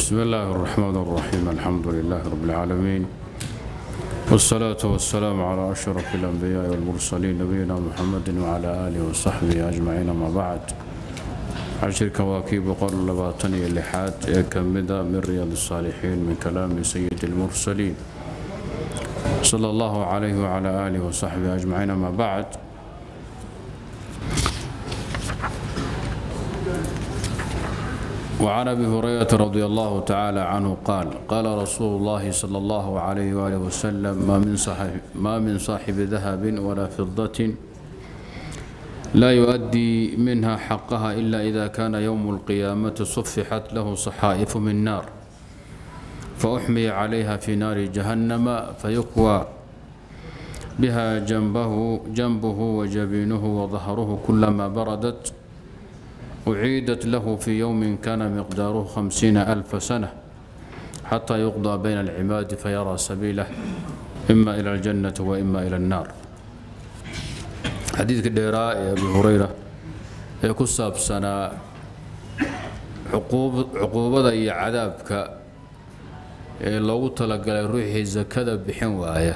بسم الله الرحمن الرحيم الحمد لله رب العالمين والصلاة والسلام على أشرف الأنبياء والمرسلين نبينا محمد وعلى آله وصحبه أجمعين ما بعد عشر كواكب قرن لباطني اللحاد كمدة من رياض الصالحين من كلام سيد المرسلين صلى الله عليه وعلى آله وصحبه أجمعين ما بعد وعن ابي هريره رضي الله تعالى عنه قال قال رسول الله صلى الله عليه واله وسلم ما من صاحب ما من صاحب ذهب ولا فضه لا يؤدي منها حقها الا اذا كان يوم القيامه صفحت له صحائف من نار فاحمي عليها في نار جهنم فيكوى بها جنبه جنبه وجبينه وظهره كلما بردت أعيدت له في يوم كان مقداره خمسين ألف سنة حتى يقضى بين العباد فيرى سبيله إما إلى الجنة وإما إلى النار حديث الديراء يا أبي هريرة يكسب سنة عقوب عقوبة يا عذابك لو تلقى روحي زكاة بحن وآية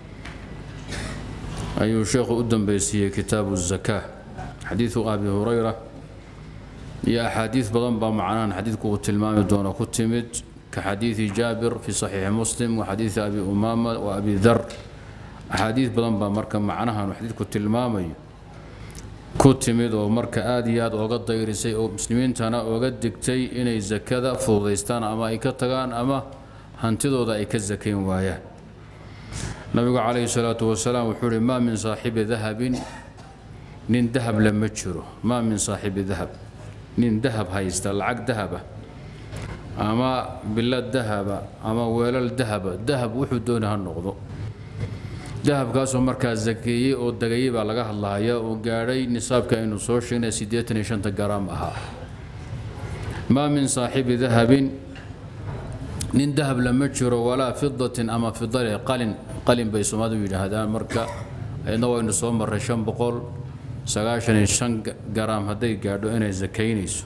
أي شيخ أدن بيسي كتاب الزكاة حديث أبي هريرة iyo axaadiid badan baa macnahan xadiidku uu tilmaami doono ku timid ka xadiidi jaabir fi saxiixi muslim wa xadiidi abi umaama wa abi dar axaadiid badan baa marka macnahan uu xadiidku tilmaamayo ku timid oo marka aada iyo aada ooga dayrisay oo muslimiintana ooga digtay inay sakada fududaystaan ama ay ka tagaan ama hantidooda ay ka sakayn waayaan nabigu calayhi salaatu wasalaam wuxuu uhi maa min saaxibi dahabin nin dahab lama jiro maa min saaxibi dahab nin dahab haysta lacag dahaba ama bilad dahaba ama weelal dahaba dahab wuxuu doona ha noqdo dahabkaasoo markaa sakeeyey oo degayey baa laga hadlahayaa oo gaadhay nisaabka aynu soo sheegnay siddeetan iyo shanta garaam ahaa maa min saaxibi dahabin nin dahab lama jiro walaa fidatin ama fidale qalin qalin bay soomaalidu yidhaahdaan marka ayadna waynu soo marray shan boqol sagaashan iyo shan garaam hadday gaadho inay sakaynayso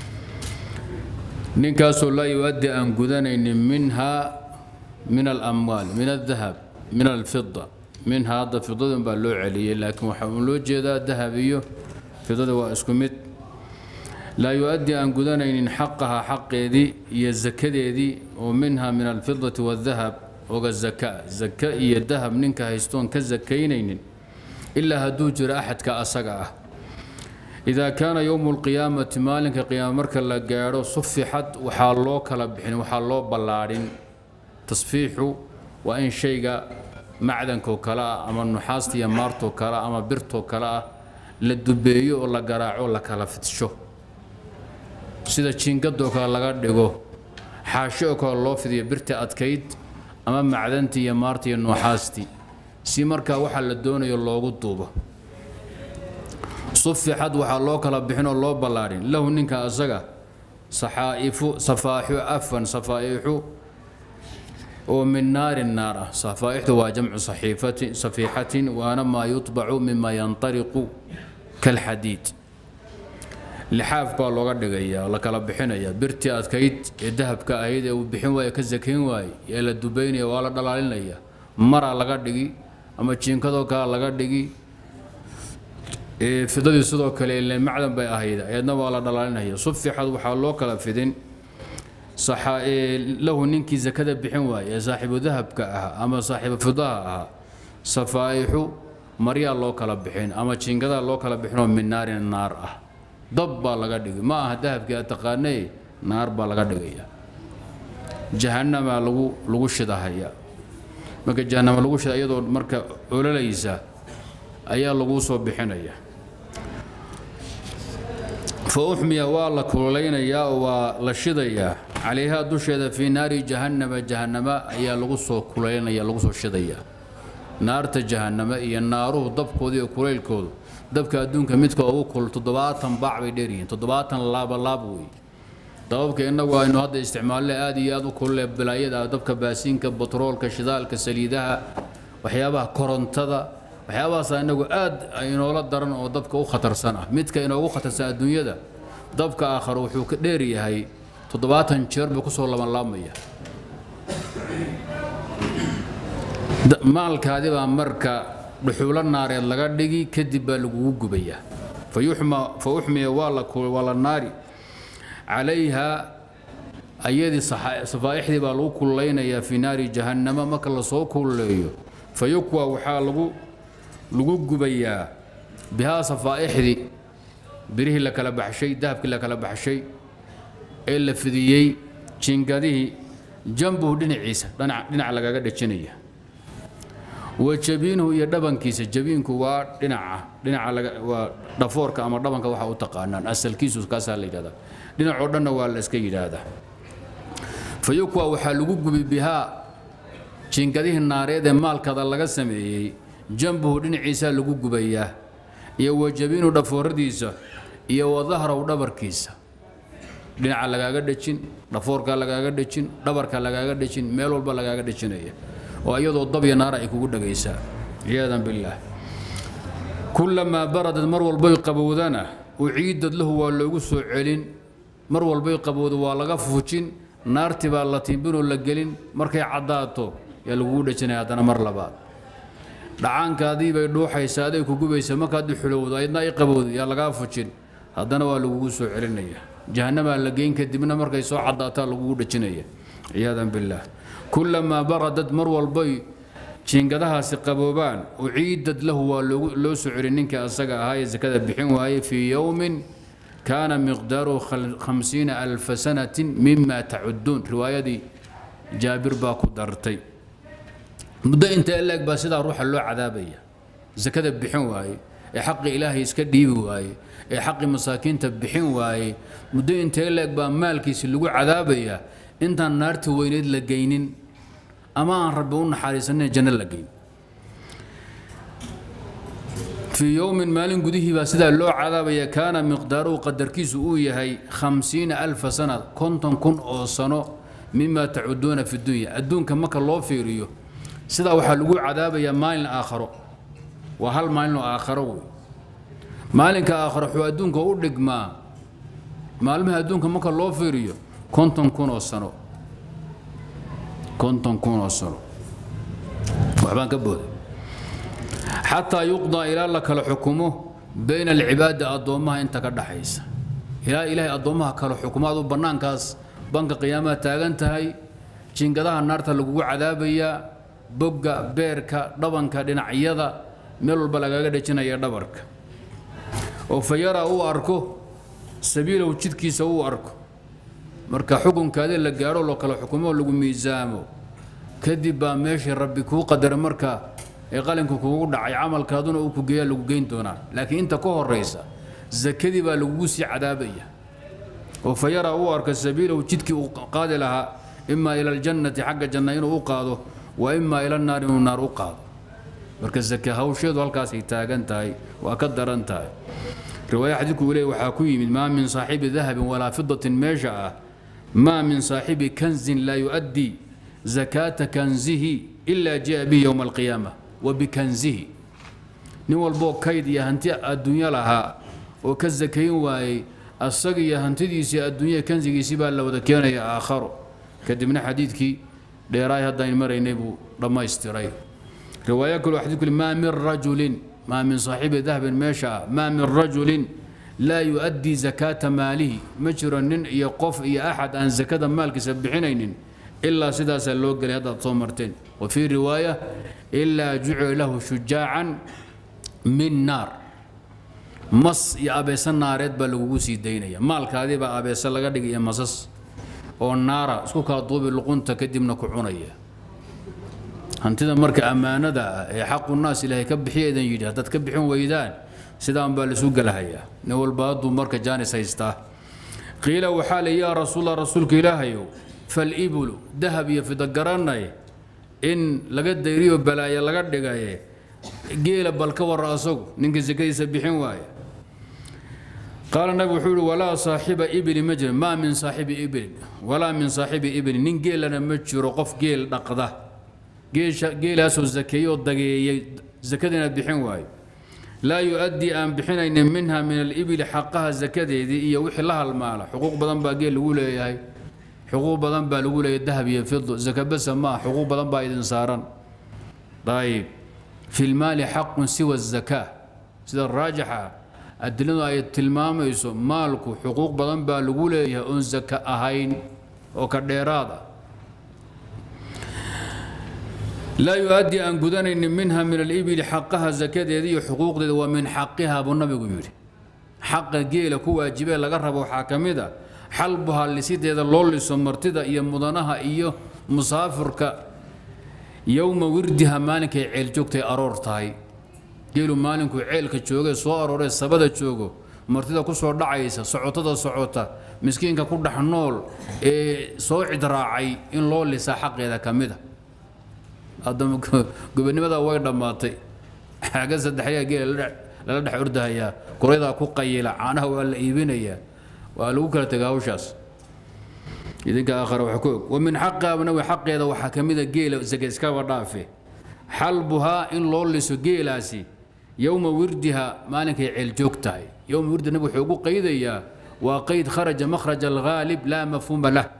ninkaasoo laa yu-addi aan gudanaynin minhaa min alamwaal min aldahab min alfida minhaa hadda fidadan baa loo celiyey laakiin waxaa uu loo jeedaa dahab iyo fidada waa isku mid laa yu-addi aan gudanaynin xaqaha xaqeedii iyo sakadeedii oo minha min alfidati waaldahab oga zaka zaka iyo dahab ninka haystoon ka sakaynaynin ilaa hadduu jiro axadka asaga ah idaa kaana yowmu lqiyaamati maalinka qiyaama marka la gaadho sufixad waxaa loo kala bixin waxaa loo ballaadhin tasfiixu waa in shayga macdankoo kale ah ama nuxaasta iyo maartoo kale ah ama birtoo kale ah la dubeeyo oo la garaaco la kala fidsho sida jiingadoo kale laga dhigo xaashi oo kale loo fidiyo birta adkayd ama macdantii iyo maartii iyo nuuxaastii si markaa waxaa la doonayo loogu duubo sufixad waxaa loo kala bixinoo loo ballaadhin lahu ninka asaga saxaa'ifu safaaxu afan safaaixu oo min naarin naar ah safaaixdu waa jamcu saxiifati safiixatin waana maa yutbacu mima yantariqu kalxadiid lixaaf baa looga dhigayaa la kala bixinayaa birtii adkayd ee dahabka ahayd ee uu bixin waaye ka sakayn waaye ee la dubaynaya waa la dhalaalinaya maraa laga dhigi ama jiinkadoo kale laga dhigi fidadii sidoo kale ile macdan bay ahayd ayadna waa la dhalaalinaya sufixad waxaa loo kala fidin lahu ninkii sakada bixin waaye ee saaxiibu dahabka ahaa ama saaxiibu fidaha ahaa safaaixu maryaa loo kala bixin ama jiinkadaa loo kala bixinoo min naarin naar ah dab baa laga dhigi ma aha dahabkii aad taqaanay naar baa laga dhigaya jahanamaa lagu lagu shidahaya marka jahanamo lagu shida iyadoo marka ololaysa ayaa laguu soo bixinaya fa uxmiya waa la kullaynayaa oo waa la shidayaa calayhaa dusheeda fii naari jahannama jahannama ayaa lagu soo kulaynaya lagu soo shidayaa naarta jahannama iyo naaruhu dabkooda iyo kulaylkoodu dabka adduunka midka ugu kul toddobaatan baac bay dheeryihiin toddobaatan laaba laab weeye dababka innagu aynu hadda isticmaalle aad iyo aad u kulule balaayada dabka baasiinka batroolka shidaalka saliidaha waxyaabaha korontada waxyaabahaasaa inagu aad inoola daran oo dabka u khatarsan ah midka inoogu khatarsan adduunyada dabka aakhare wuxuu ka dheer yahay toddobaatan jeer buu kusoo labanlaabmaya maalkaadi baa marka dhuxuulo naareed laga dhigi kadib baa lagugu gubayaa fa uxmiya waa la naari calayha ayadii safaa'ixdii baa lagu kullaynayaa fii naari jahannama marka lasoo kulleeyo fa yukwa waxaa lagu lagu gubayaa bihaa safaa'ixdii birihii la kala baxshay dahabkii la kala baxshay ee la fidiyey jingadihii jambuhu dhinaciisa dhinac lagaga dhejinaya wa jabiinuhu iyo dhabankiisa jabiinku waa dhinaca dhinaca waa dhafoorka ama dhabanka waxa u taqaanaan asalkiisu kaasaa la yidhahdaa dhinacoo dhanna waa la iska yidhaahdaa fa yukwa waxaa lagu gubi bihaa jingadihii naareed ee maalkada laga sameeyey jambuhu dhinaciisaa lagu gubayaa iyo wa jabiinu dhafooradiisa iyo wa dahrahu dhabarkiisa dhinaca lagaaga dhejin dhafoorkaa lagaaga dhejin dhabarka lagaaga dhejin meel walba lagaaga dhejinaya oo iyadoo dabya naara ay kugu dhagaysaa ciyaadan billaah kullamaa baradad mar walbay qabowdana uciidad lahu waa loogu soo celin mar walbay qabowdo waa laga fujin naarti baa la tiimbinoo la gelin markay caddaato yaa lagugu dhejinaya haddana mar labaad dhacaankaadii bay dhuuxaysaa aday ku gubaysa markaad xulowdo aydna ay qabowdo yaa lagaa fujin haddana waa lagugu soo celinaya jahannamaa la geyn kadibna markay soo caddaataa lagugu dhejinaya ciyaadan billaah kullamaa baradad mar walbay jiingadahaasi qaboobaan uciidad lahu waa loo soo celin ninkii asaga ahaa ee sakada bixin waayey fii yowmin kaana miqdaaruhu khamsiina alfa sanatin mima tacuduun riwaayadii jaabir baa ku dartay muddo inta eleeg baa sidaa ruuxa loo cadaabaya sakada bixin waaye ee xaqii ilaahay iska dhiibi waaye ee xaqii masaakiinta bixin waaye muddo inta eleeg baa maalkiisi lagu cadaabaya intaan naarta weyneed la geynin ama aan rabbi u naxariisanin janno la geyn fii yowmin maalin gudihii baa sidaa loo cadaabaya kaana miqdaaruhu qadarkiisu uu yahay khamsiina alfa sana konton kun oo sano mima tacuduuna fi dunya adduunka marka loo fiiriyo sidaa waxaa lagu cadaabayaa maalin aakharo waa hal maalin oo aakharo wey maalinka aakharo wuxuu adduunka u dhigmaa maalmaha adduunka marka loo fiiriyo konton kun oo sano konton kun oo sano waxbaan ka booday xataa yuqdaa ilaa la kala xukumo bayna alcibaadi addoommaha inta ka dhaxaysa ilaa ilaahay addoommaha kala xukumo aduu bannaankaas banka qiyaamaha taagan tahay jingadaha naarta lagugu cadaabayaa bogga beerka dhabanka dhinacyada meel walba lagaaga dhejinaya dhabarka oo fa yaraa uu arko sabiilahu jidkiisa uu arko marka xukunkaadii la gaadho loo kala xukumo lagu miisaamo kadib baa meeshii rabbi kuu qadara marka ee qalinka kuugu dhacay camalkaaduna uu ku geeyaa lagu geyn doonaa laakiin inta ka horaysa sakadii baa lagugu sii cadaabaya oo fa yaraa uu arko sabiilahu jidkii uu qaadi lahaa imaa ila aljannati xagga janna inuu u qaado wa imaa ila naari inuu naar u qaado marka sake hawsheedu halkaasay taagan tahay waa ka daran tahay riwaaya xadiidku uu leey waxaa ku yimid maa min saaxibi dahabin walaa fidatin meesha ah maa min saaxibi kanzin laa yu'addii zakaata kanzihi ilaa jaa bihi yowma alqiyaama wa bikanzihi nin walboo kayd iyo hanti adduunyo lahaa oo ka sakayn waayey asaga iyo hantidiisii adduunyada kanzigiisii baa la wada keenaya aakharo kadibna xadiidkii dheeraay haddayn maraynay buu dhammaystiray riwaaya kaloo xadiidku maa min rajulin maa min saaxibi dahabin meesha ah maa min rajulin laa yu'addii zakaata maalihi ma jiro nin iyo qof iyo axad aan sakada maalkiisa bixinaynin ilaa sidaasaa loo gelay haddaad soo marteen wa fii riwaaya ilaa jucila lahu shujaacan min naar mas iyo abeese naareed baa lagugu sii daynaya maalkaadii baa abeese laga dhigaya masas oo naara isku kala duubi luqunta kadibna ku cunaya hantida marka ammaanada ah ee xaqu naas ilaahay ka bixiya idan yidhi haddaad ka bixin weydaan sidaan baa lasu galahayaa nin walba hadduu marka jaanis haystaa qiila waxaa le yaa rasuulla rasuulka ilaahayow falibulu dahab iyo fida garanay in laga dayriyo balaayo laga dhigaye geela bal ka warra asagu ninkii sekadiisa bixin waaya qaala nabi wuxuu yihi walaa saaxiba ibli ma jiro maa min saaxibi iblin walaa min saaxibi iblin nin geelana ma jiro qof geel dhaqda geelaasoo zakeeyoo dageeyey zakadiina bixin waayo laa yu-addii aan bixinaynin minha min alibili xaqaha sakadeedii iyo wixii la halmaala xuquuq badan baa geel lagu leeyahay xuquuq badan baa lagu leeyahay dahab iyo fido zaka basa maa xuquuq badan baa idin saaran ayib fi lmaali xaqun siwa zakaa sida raajixa adiladu ay tilmaamayso maalku xuquuq badan baa lagu leeyahay oon zaka ahayn oo ka dheeraad ah laa yu-addii aan gudanaynin minha min alibili xaqaha zakadeeda iyo xuquuqdeeda waa min xaqiha buu nabigu yidhi xaqa geela ku waajibee laga rabo waxaa ka mid a xalbuhaa lisideeda loo liso martida iyo mudanaha iyo musaafirka yowma wirdiha maalinkay ceel joogtay aroor tahay geelu maalinkuu ceelka joogee soo arooree sabada joogo martida ku soo dhacaysa socotada socota miskiinka ku dhex nool ee soo cidraacay in loo lisaa xaqeeda ka mid a haddama gobonimada way dhammaatay xaaga saddexyaa geela lala dhex ordahayaa kuraydaa ku qayila caanaha waa la iibinayaa waa lagu kala tegaa hawshaas idinka aakhara wax ku og wa min xaqaabnawi xaqeeda waxaa ka mida geela saka iskaba dhaafe xalbuhaa in loo liso geelaasi yowma wirdiha maalinkay ceel joog tahay yowma wirdi nabi wuxuu ugu qaydayaa waa qayd kharaja makhraj alghaalib laa mafhuuma lah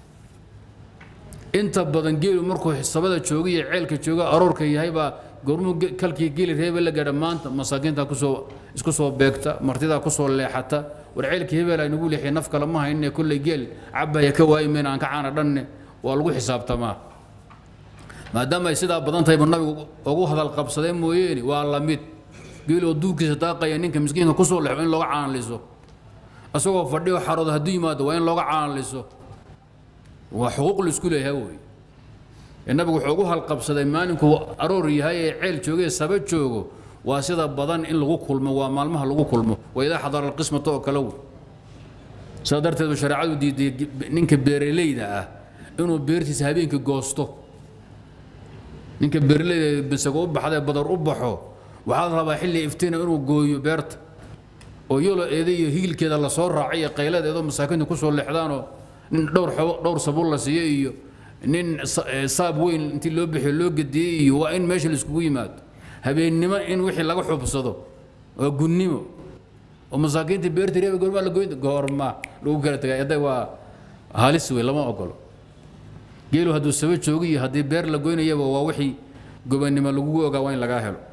inta badan geelu markuu sabada jooga iyo ceelka jooga aroorka yahay baa gormuu kalkii geeli reebe la gaadha maanta masaakiinta kusoo isku soo beegta martidaa kusoo leexata war ceelkii hebel aynagu leexiya naf kale ma hayne kolley geel cabaya ka waayi mayna aan ka caana dhanne waa lagu xisaabtamaa maadaama ay sidaa badan tahay ba nabigu ugu hadal qabsadee mooyeene waa la mid geeloo duugkiisa daaqaya ninka miskiinka kusoo leexo in looga caanliso isagoo fadhiyo xarooda hadduu yimaado waa in looga caanliso waa xuquuq laisku leeyahay wey ee nabigu wuxuu ugu halqabsaday maalinkuu aroor yahay ee ceel joogee saba joogo waa sida badan in lagu kulmo waa maalmaha lagu kulmo waa idaa xadara alqismata oo kale wey saa darteedu shareecadu diiday ninka beeraleyda ah inuu beertiisa habeenkii goosto ninka beeraleyda bisago u baxdee badar u baxo waxaa la rabaa xilli iftiina inuu gooyo beerta oo yoloeeda iyo hiilkeeda lasoo raacay iyo qayladeedoo masaakiinta kusoo leexdaanoo nin dhowr dhowr sabuul la siiyo iyo nin saab weyn intii loo bixiyo loo gediyey iyo waa in meesha laiskugu yimaado habeennimo in wixii laga xubsado waa gunnimo oo masaakiinta beerta reeba goormaa la goyn goorma lagu kala tagay hadda waa halis wey lama ogolo geelu hadduu saba joogo iyo haddii beer la goynayaba waa wixii gobannimo lagugu ogaa waa in lagaa helo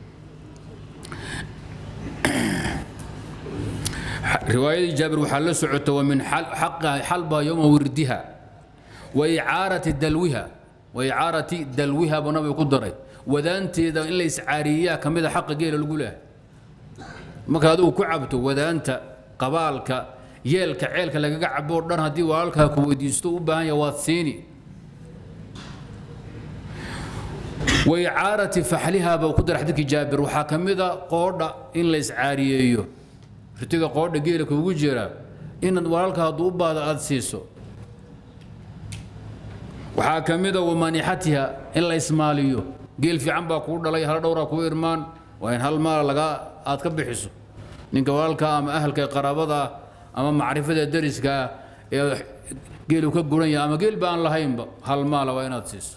riwaayadii jaabir waxaa la socota wa min xalbaha yowma wirdiha wa icaarati dalwiha wa icaarati dalwiha buu nabiga ku daray wadaanteeda in la iscaariyeyaa ka mid a xaqa geela lagu leehay marka adigu ku cabto wadaanta qabaalka yeelka ceelka lagaga cabo o dhan haddii walaalkaa ku weydiisto u baahan yaha waad siini wa icaarati faxliha buu ku daray xadiidkii jaabir waxaa ka mid a qoodha in la iscaariyeeyo ritiga qoodha geela kuugu jira inaad walaalka hadduu u baado aada siiso waxaa ka mid a wamaanixatiha in la ismaaliyo geel fiican baa kuu dhalay hal dhowraa kuu irmaan waa in hal maal lagaa aad ka bixiso ninka walaalka ama ahalka qaraabada ama macrifada dariska ee geelu ka guran yahay ama geel ba aan lahaynba hal maala waa inaad siiso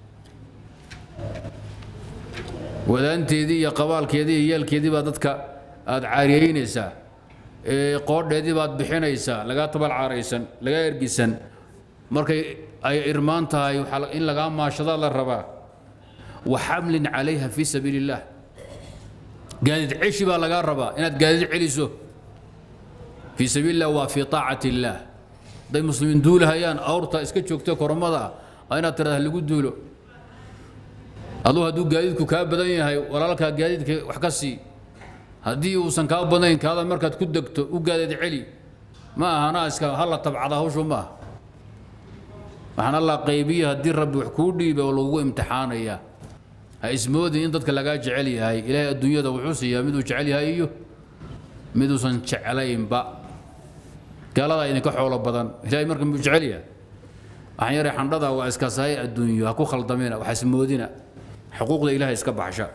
wadaanteedii iyo qabaalkeedii iyo yeelkeedii baa dadka aad caariyeynaysaa qoodheedii baad bixinaysaa lagaa tabal caaraysan lagaa ergisan markay ay irmaan tahay in lagaa maashadaa la rabaa wa xamlin calayha fii sabiili illaah gaadiid ceshi baa lagaa rabaa inaad gaadiid celiso fii sabiili illah waa fii taacati illaah hadday muslimiin duulahayaan awrta iska joogta kormada ah inaad tirahda lagu duulo aduu hadduu gaadiidku kaa badan yahay walaalkaa gaadiidka wax ka sii haddii uusan kaa badnayn kaada markaad ku degto u gaadiid celi ma ahana iska hala tabcada hawshu ma aha waxaan allah qaybiya haddii rabbi wax kuu dhiiba oo lagugu imtixaanaya ha ismoodin in dadka lagaa jecel yahay ilaahay adduunyada wuxuu siiyaa miduu jecel yahay iyo miduusan jeclaynba gaaladaa idinka xoolo badan ilaahay marka muu jecel yahay waxaan yaray xandhada waa iska sahay adduunyo ha ku khaldamina wax ismoodina xuquuqda ilaahay iska baxsha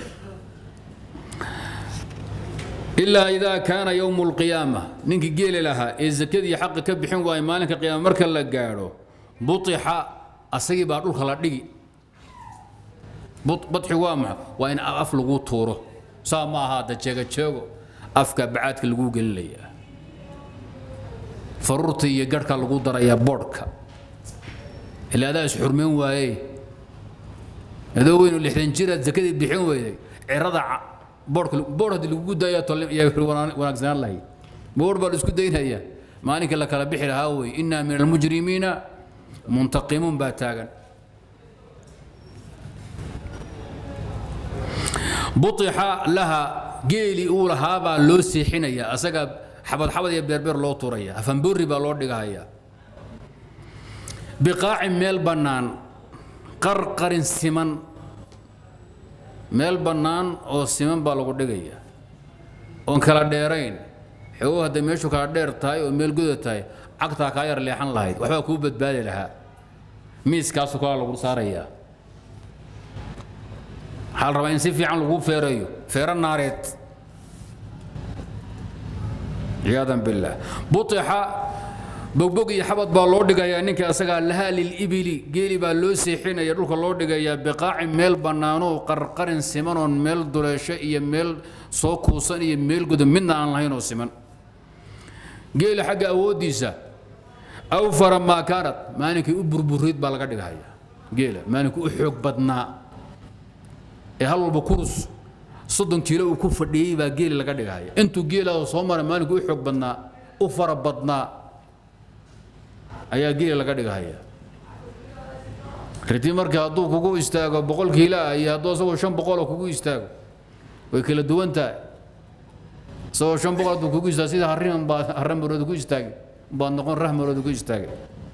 ilaa idaa kaana yowmu lqiyaama ninkii geeli lahaa ee zakadii xaqa ka bixin waaya maalinka qiyaama marka la gaadho buixa asagii baa dhulka la dhigi badxi waa maxa waa in af lagu tuuro saa ma aha hadda jeegajeego afka bacaadka lagu gelinayaa faruurta iyo garhka lagu darayaa boodhka ilaa adaa isxurmayn waaye adoo weyn oo lixdan jiraad zakadii bixin weyday cirada boodhka boodh haddii lagugu daayaa tolle yaa wanaagsanaan lahayd boodh baa la isku daynaya maalinka la kala bixi lahaa wey innaa min almujrimiina muntaqimuun baa taagan buixa laha geeli uu lahaabaa loo seexinaya asaga xabad xabad iyo beerbeer loo turaya afanboori baa loo dhigahaya biqaacin meel bannaan qarqarin siman meel bannaan oo siman baa lagu dhigaya oon kala dheerayn xogo hadday meeshu kala dheer tahay oo meel goda tahay cagtaa kaa yar leexan lahayd waxbaa kuu badbaadi lahaa miiskaasu kalaa lagu saarayaa waxaa la rabaa in si fiican lagu feerayo feero naareed ciyaadan billaah buixa bogbog iyo xabad baa loo dhigayaa ninka asagaa lahaa lilibili geeli baa loo seexinaya dhulka loo dhigayaa biqaacin meel bannaanoo qarqarin simanoon meel duleesho iyo meel soo kuusan iyo meel goda midna aan lahayn oo siman geela xagga awooddiisa awfara maa kaanad maalinkii u burburiid baa laga dhigahaya geela maalinkii u xoog badnaa ee hal walba kurus soddon kiilo uu ku fadhiyey baa geeli laga dhigahaya intuu geelaada soo maray maalinkii u xoog badnaa u fara badnaa ayaa geeli laga dhigahaya riti markii hadduu kugu istaago boqol kiilo ah iyo hadduu asagoo shan boqoloo kugu istaago way kala duwan tahay isagoo shan boqol hadduu kugu istaago sida harriman baa harran marooda ku istaagay baad noqon rah marooda ku istaagay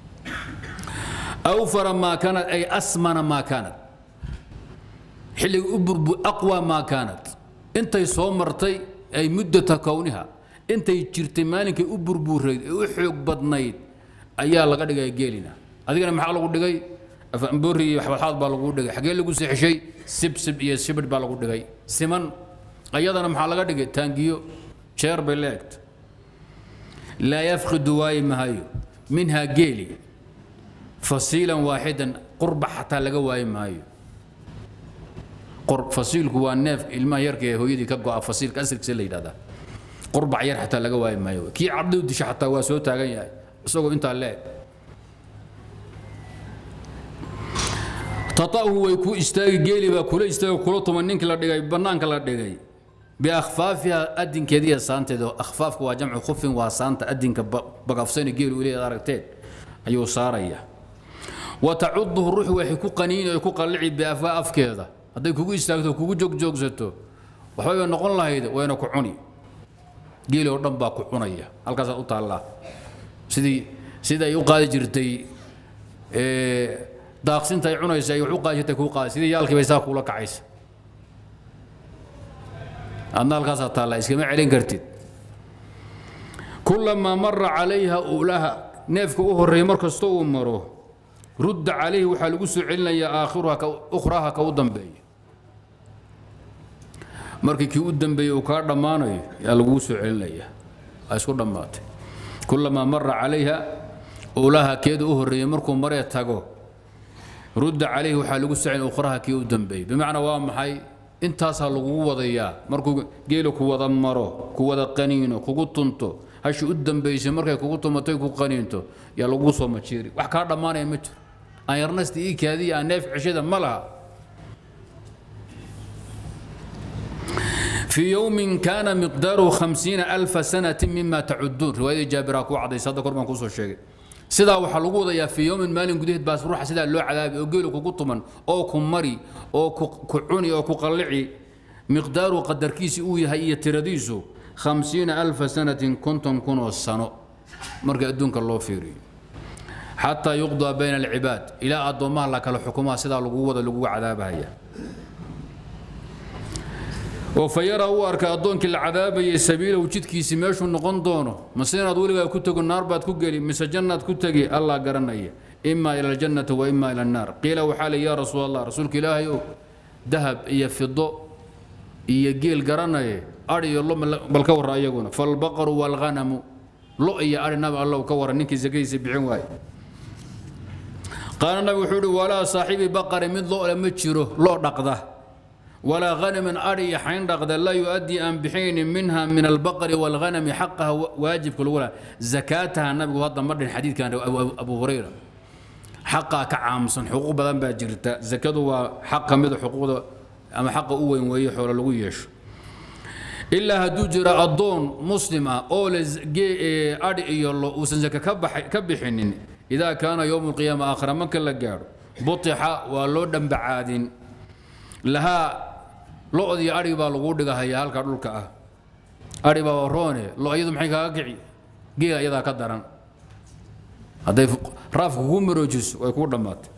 awfara maa kaanad ay asmana maa kaanad xilliga u burbu aqwa maa kaanad intay soo martay ay muddata kowniha intay jirtay maalinkay u burbuurayd ee u xoog badnayd ayaa laga dhigay geelina adigana maxaa lagu dhigay afanboori iyo waxbalxaad baa lagu dhigay xagee lagu seexishay sibsib iyo sibidh baa lagu dhigay siman ayadana maxaa laga dhigay taangiyo jeer bay leegta laa yafqidu waayi mahayo minhaa geeli fasiilan waaxidan qurba xataa laga waayi maayo fasiilku waa neef ilmaha yarka ee hooyadii ka go'a fasiilka asirkiisa la yidhahdaa qurbac yar xataa laga waayi maayo kii cabduu disha xataa waa soo taagan yahay isagoo intaa leeg tata'hu way ku istaagi geeli baa kula istaagi kula tuman ninkii la dhigay bannaanka la dhigay biakhfaafiha adinkeeda iyo saanteeda akhfaafka waa jamcu khufin waa saanta adinka bagafsani geelu ileed aragteen ayuu saaraya wa tacuduhu ruuxu waxay ku qaniini ay ku qallici biafwaa afkeeda hadday kugu istaagto kugu joogjoogsato waxbay bay noqon lahayd wayna ku cuni geeli oo dhan baa ku cunaya halkaasaa u taallaa sidii sida ay u qaadi jirtay daaqsinta ay cunaysa ay wax u qaadi jirtay kuu qaadi sidii yaalkii bay saa kuula kacaysa adna halkaasaa taallaa iskama celin kartid kulamaa mara calayha ulaha neefka u horreeya mar kasta uu maro rudda calayhi waxaa lagu soo celinayaa aakhiruha ukhraha ka u dambeeya markii kii u dambeeyey uu kaa dhammaanayo yaa laguu soo celinaya waa isku dhammaatay kulamaa mara calayha ulaha keeda u horreeyey markuu maree tago rudda calayhi waxaa lagu soo celin ukhraha kii u dambeeyey bimacnaa waa maxay intaasaa lagugu wadayaa markuu geela ku wada maro ku wada qaniino kugu tunto hashi u dambaysay markay kugu tumatay ku qaniinto yaa lagu soo majiiri wax kaa dhammaanaya ma jiro aan yarnasta ii kaadiya aan neef ceshada ma laha في يوم كان مقداره خمسين ألف سنة مما تعدون رواية جابر أكو عضي صدق قربان كوسو الشيء سيدا waxaa lagu wadayaa fi yowmin maalin gudaheed baas ruuxa sidaa loo cadaabi oo geelu kugu tuman oo ku mari oo ku cuni oo ku qallici miqdaaru qadarkiisi uu yahay iyo tiradiisu khamsiina alfa sanatin konton kun oo sano marka adduunka loo fiiriyo xataa yuqdaa bayna alcibaad ilaa addoommaha la kala xukumaa sidaa lagu wada lagu cadaabahaya oo fa yara uu arka addoonkii la cadaabayay sabiilahu jidkiisi meeshuu noqon doono mase inaad weligaa ku tego naar baad ku geli mise jannaad ku tegi allah garanaya imaa ila aljannati wa imaa ila annaar qiila waxaa li yaa rasuul allah rasuulka ilaahay ow dahab iyo fido iyo geel garanaye adh iyo lo bal ka warra iyaguna falbaqaru waalghanamu lo iyo adhi nabi allow ka warra ninkii sakadiisa bixin waaye qaala nabi wuxuu ihi walaa saaxiibi baqari mid lo le ma jiro loo dhaqda walaa hanamin adhi iyo xayn dhaqda laa yu-addii aan bixaynin minha min albaqri waalghanami xaqaha waajibka lagu laha zakaataha nabigu hadda ma dhin xadiidkan abu hurayra xaqaa ka caamsan xuquuq badan baa jirta zakadu waa xaq ka mida xuquuqda ama xaqa u weyn weeye xoolo lagu yeesho ilaa hadduu jiro addoon muslim ah oo le adhi iyo lo uusan zaka ka bixinin idaa kaana yowmu lqiyaama aakhira marka la gaadho butixa waa loo dhambacaadin lahaa lo-dii adhig baa lagu dhigahaya halka dhulka ah adhi baa roone lo iyadu maxay kaaga kici geela iyadaa ka daran hadday raafka kugu maroojiso way kuu dhammaatay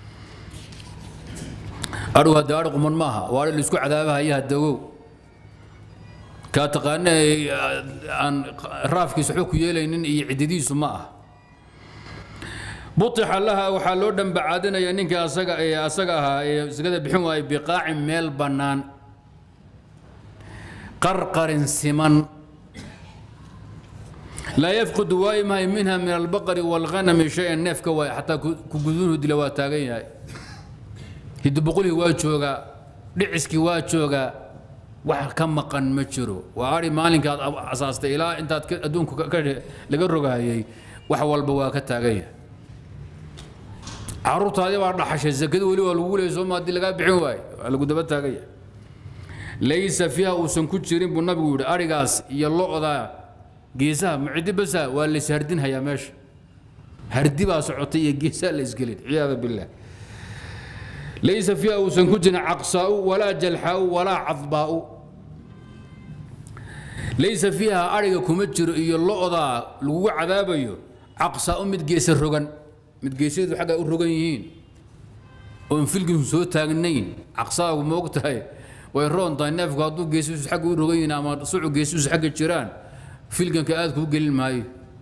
adhigu hadde adhi quman maaha waa adhi laisku cadaabahaya hadagow kaa taqaana aan raafkiisa waxba ku yeelaynin iyo cididiisu ma ah buixa laha waxaa loo dhambacaadinaya ninka asaga ee asaga ahaa ee sakada bixin waayay biqaacin meel bannaan qarqarin siman laa yafqudu waayi mahay minha min albaqari waalghanami shay-an neefka waay xataa ku gudunuhu dila waa taagan yahay hidiboqolihii waa joogaa dhiciskii waa joogaa wax ka maqan ma jiro waa ari maalinkaad asaastay ilaa intaad adduunku laga rogahayay wax walba waa ka taagan yahay caruurtaadii baa dhaxashay zakada weli waa lagu leeyay sooma haddii lagaa bixin waayo waa lagu daba taagan yahay laysa fiiha uusan ku jirin buu nabigu yidhi arigaas iyo lo-da geesaha mucidi basa waa la ishardinhayaa meesha hardi baa socotay iyo geesaha la isgelin ciyaada billaah laysa fiiha uusan ku jirin caqsaa'u walaa jalxaa'u walaa cadbaa'u laysa fiiha ariga kuma jiro iyo lo-da lagugu cadaabayo caqsaa'u mid geesa rogan mid geesyadu xagga u rogan yihiin oon filgiisu soo taagnayn caqsaagu ma og tahay way roon tahay neefku hadduu geesihiisu xagga u rogan yihiin ama sucu geesihiisu xagga jiraan filganka aad kuu gelin maayo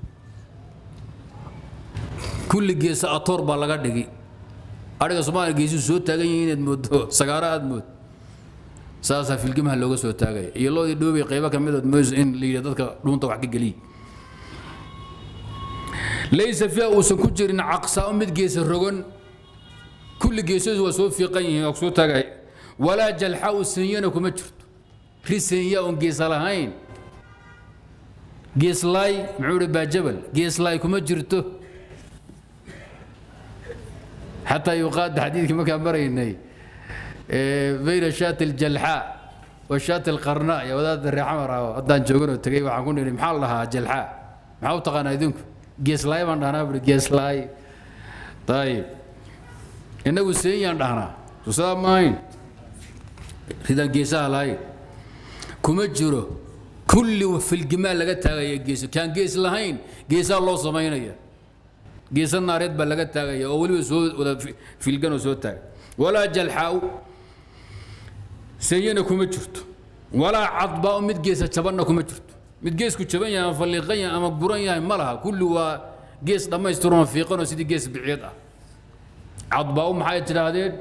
kulli geesa atoor baa laga dhigi adhiga soomaaliya geesihiisu soo taagan yihiin inaad moodo sagaaro aad mood saasaa filgimaha looga soo taagaya iyo loodii dhoobay qaybo ka midood moyso in la yidhi dadka dhuunta wax ka geliy laysa fiiha uusan ku jirin caqsaa'u mid geesa rogan kulli geesadu waa soo fiiqan yihiin waa soo taagay walaa jalxaa'u senyana kuma jirto ri senya oon geesa lahayn geeslaay muxuu ihi baajabal geeslaay kuma jirto xataa yuqaada xadiidkii markaan maraynay bayna shaati aljalxaa wa shaati alqarnaa iyo wadaadda reexamar ah haddaan jooganoo tegey waxaan ku nidhi maxaa la dhahaa jalxaa maxaa u taqaanaa idinku geeslaay baan dhahnaa buhi geeslaay ayib innagu seeyaan dhahnaa susadaa maahayn ridaan geesaha lahayn kuma jiro kulli filgimaa laga taagaya gees kaan gees lahayn geesaa loo samaynaya geesa naareed baa laga taagaya oo weliba soo wada filganoo soo taaga walaa jalxaa'u seeyana kuma jirto walaa cadbaa'u mid geesa jabanna kuma jirto mid geesku jaban yahay ama falliiqan yahay ama buran yahay ma laha kulli waa gees dhammaystiranoo fiiqanoo sidii gees biciyad ah cadbaa'u maxay tidhaahdeen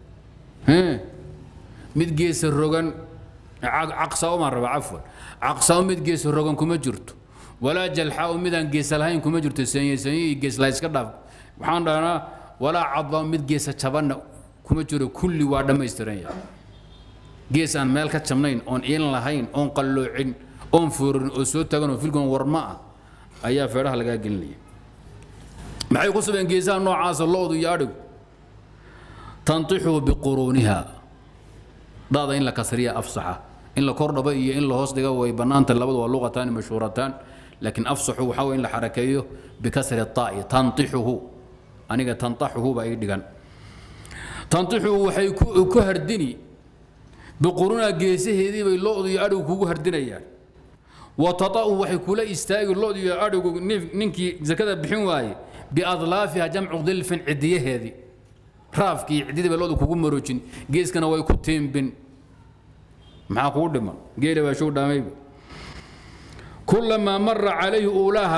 mid geesa rogan caqsaa'u maan raba cafwan caqsaa'u mid geesa rogan kuma jirto walaa jalxaa'u midaan geesa lahayn kuma jirto seenye seenye iyo gees laha iska dhaaf waxaan dhahnaa walaa cadbaa'u mid geesa jabanna kuma jiro kulli waa dhammaystiran yahay gees aan meel ka jabnayn oon iin lahayn oon qalloocin oon foorin oo soo taagan oo filgon warma ah ayaa feedhaha lagaa gelinaya maxay ku sabeen geesaha noocaasa lo-du iyo adhigu tantixu biquruuniha daada in la kasriya afsaxa in la kordhabo iyo in la hoos dhiga way bannaanta labadu waa luqataani mashhuurataan laakiin afsaxu waxaa way in la xarakeeyo bikasri taa'i tantixuhu aniga tantaxuhu baa ii dhigan tantixuhu waxay ku hardini biquruuniha geesaheedii bay lo-du iyo adhigu kugu hardinayaan watata'u waxay kula istaagi lo-du iyo adhigu ninkii zakada bixin waaye biadlaafiha jamcu dilfin cidiyaheedii raafkii ciddidii bay lo-du kugu maroojin geeskana way ku tiimbin maxaa kugu dhiman geela baa show dhaamayba kulamaa mara calayhi uulaha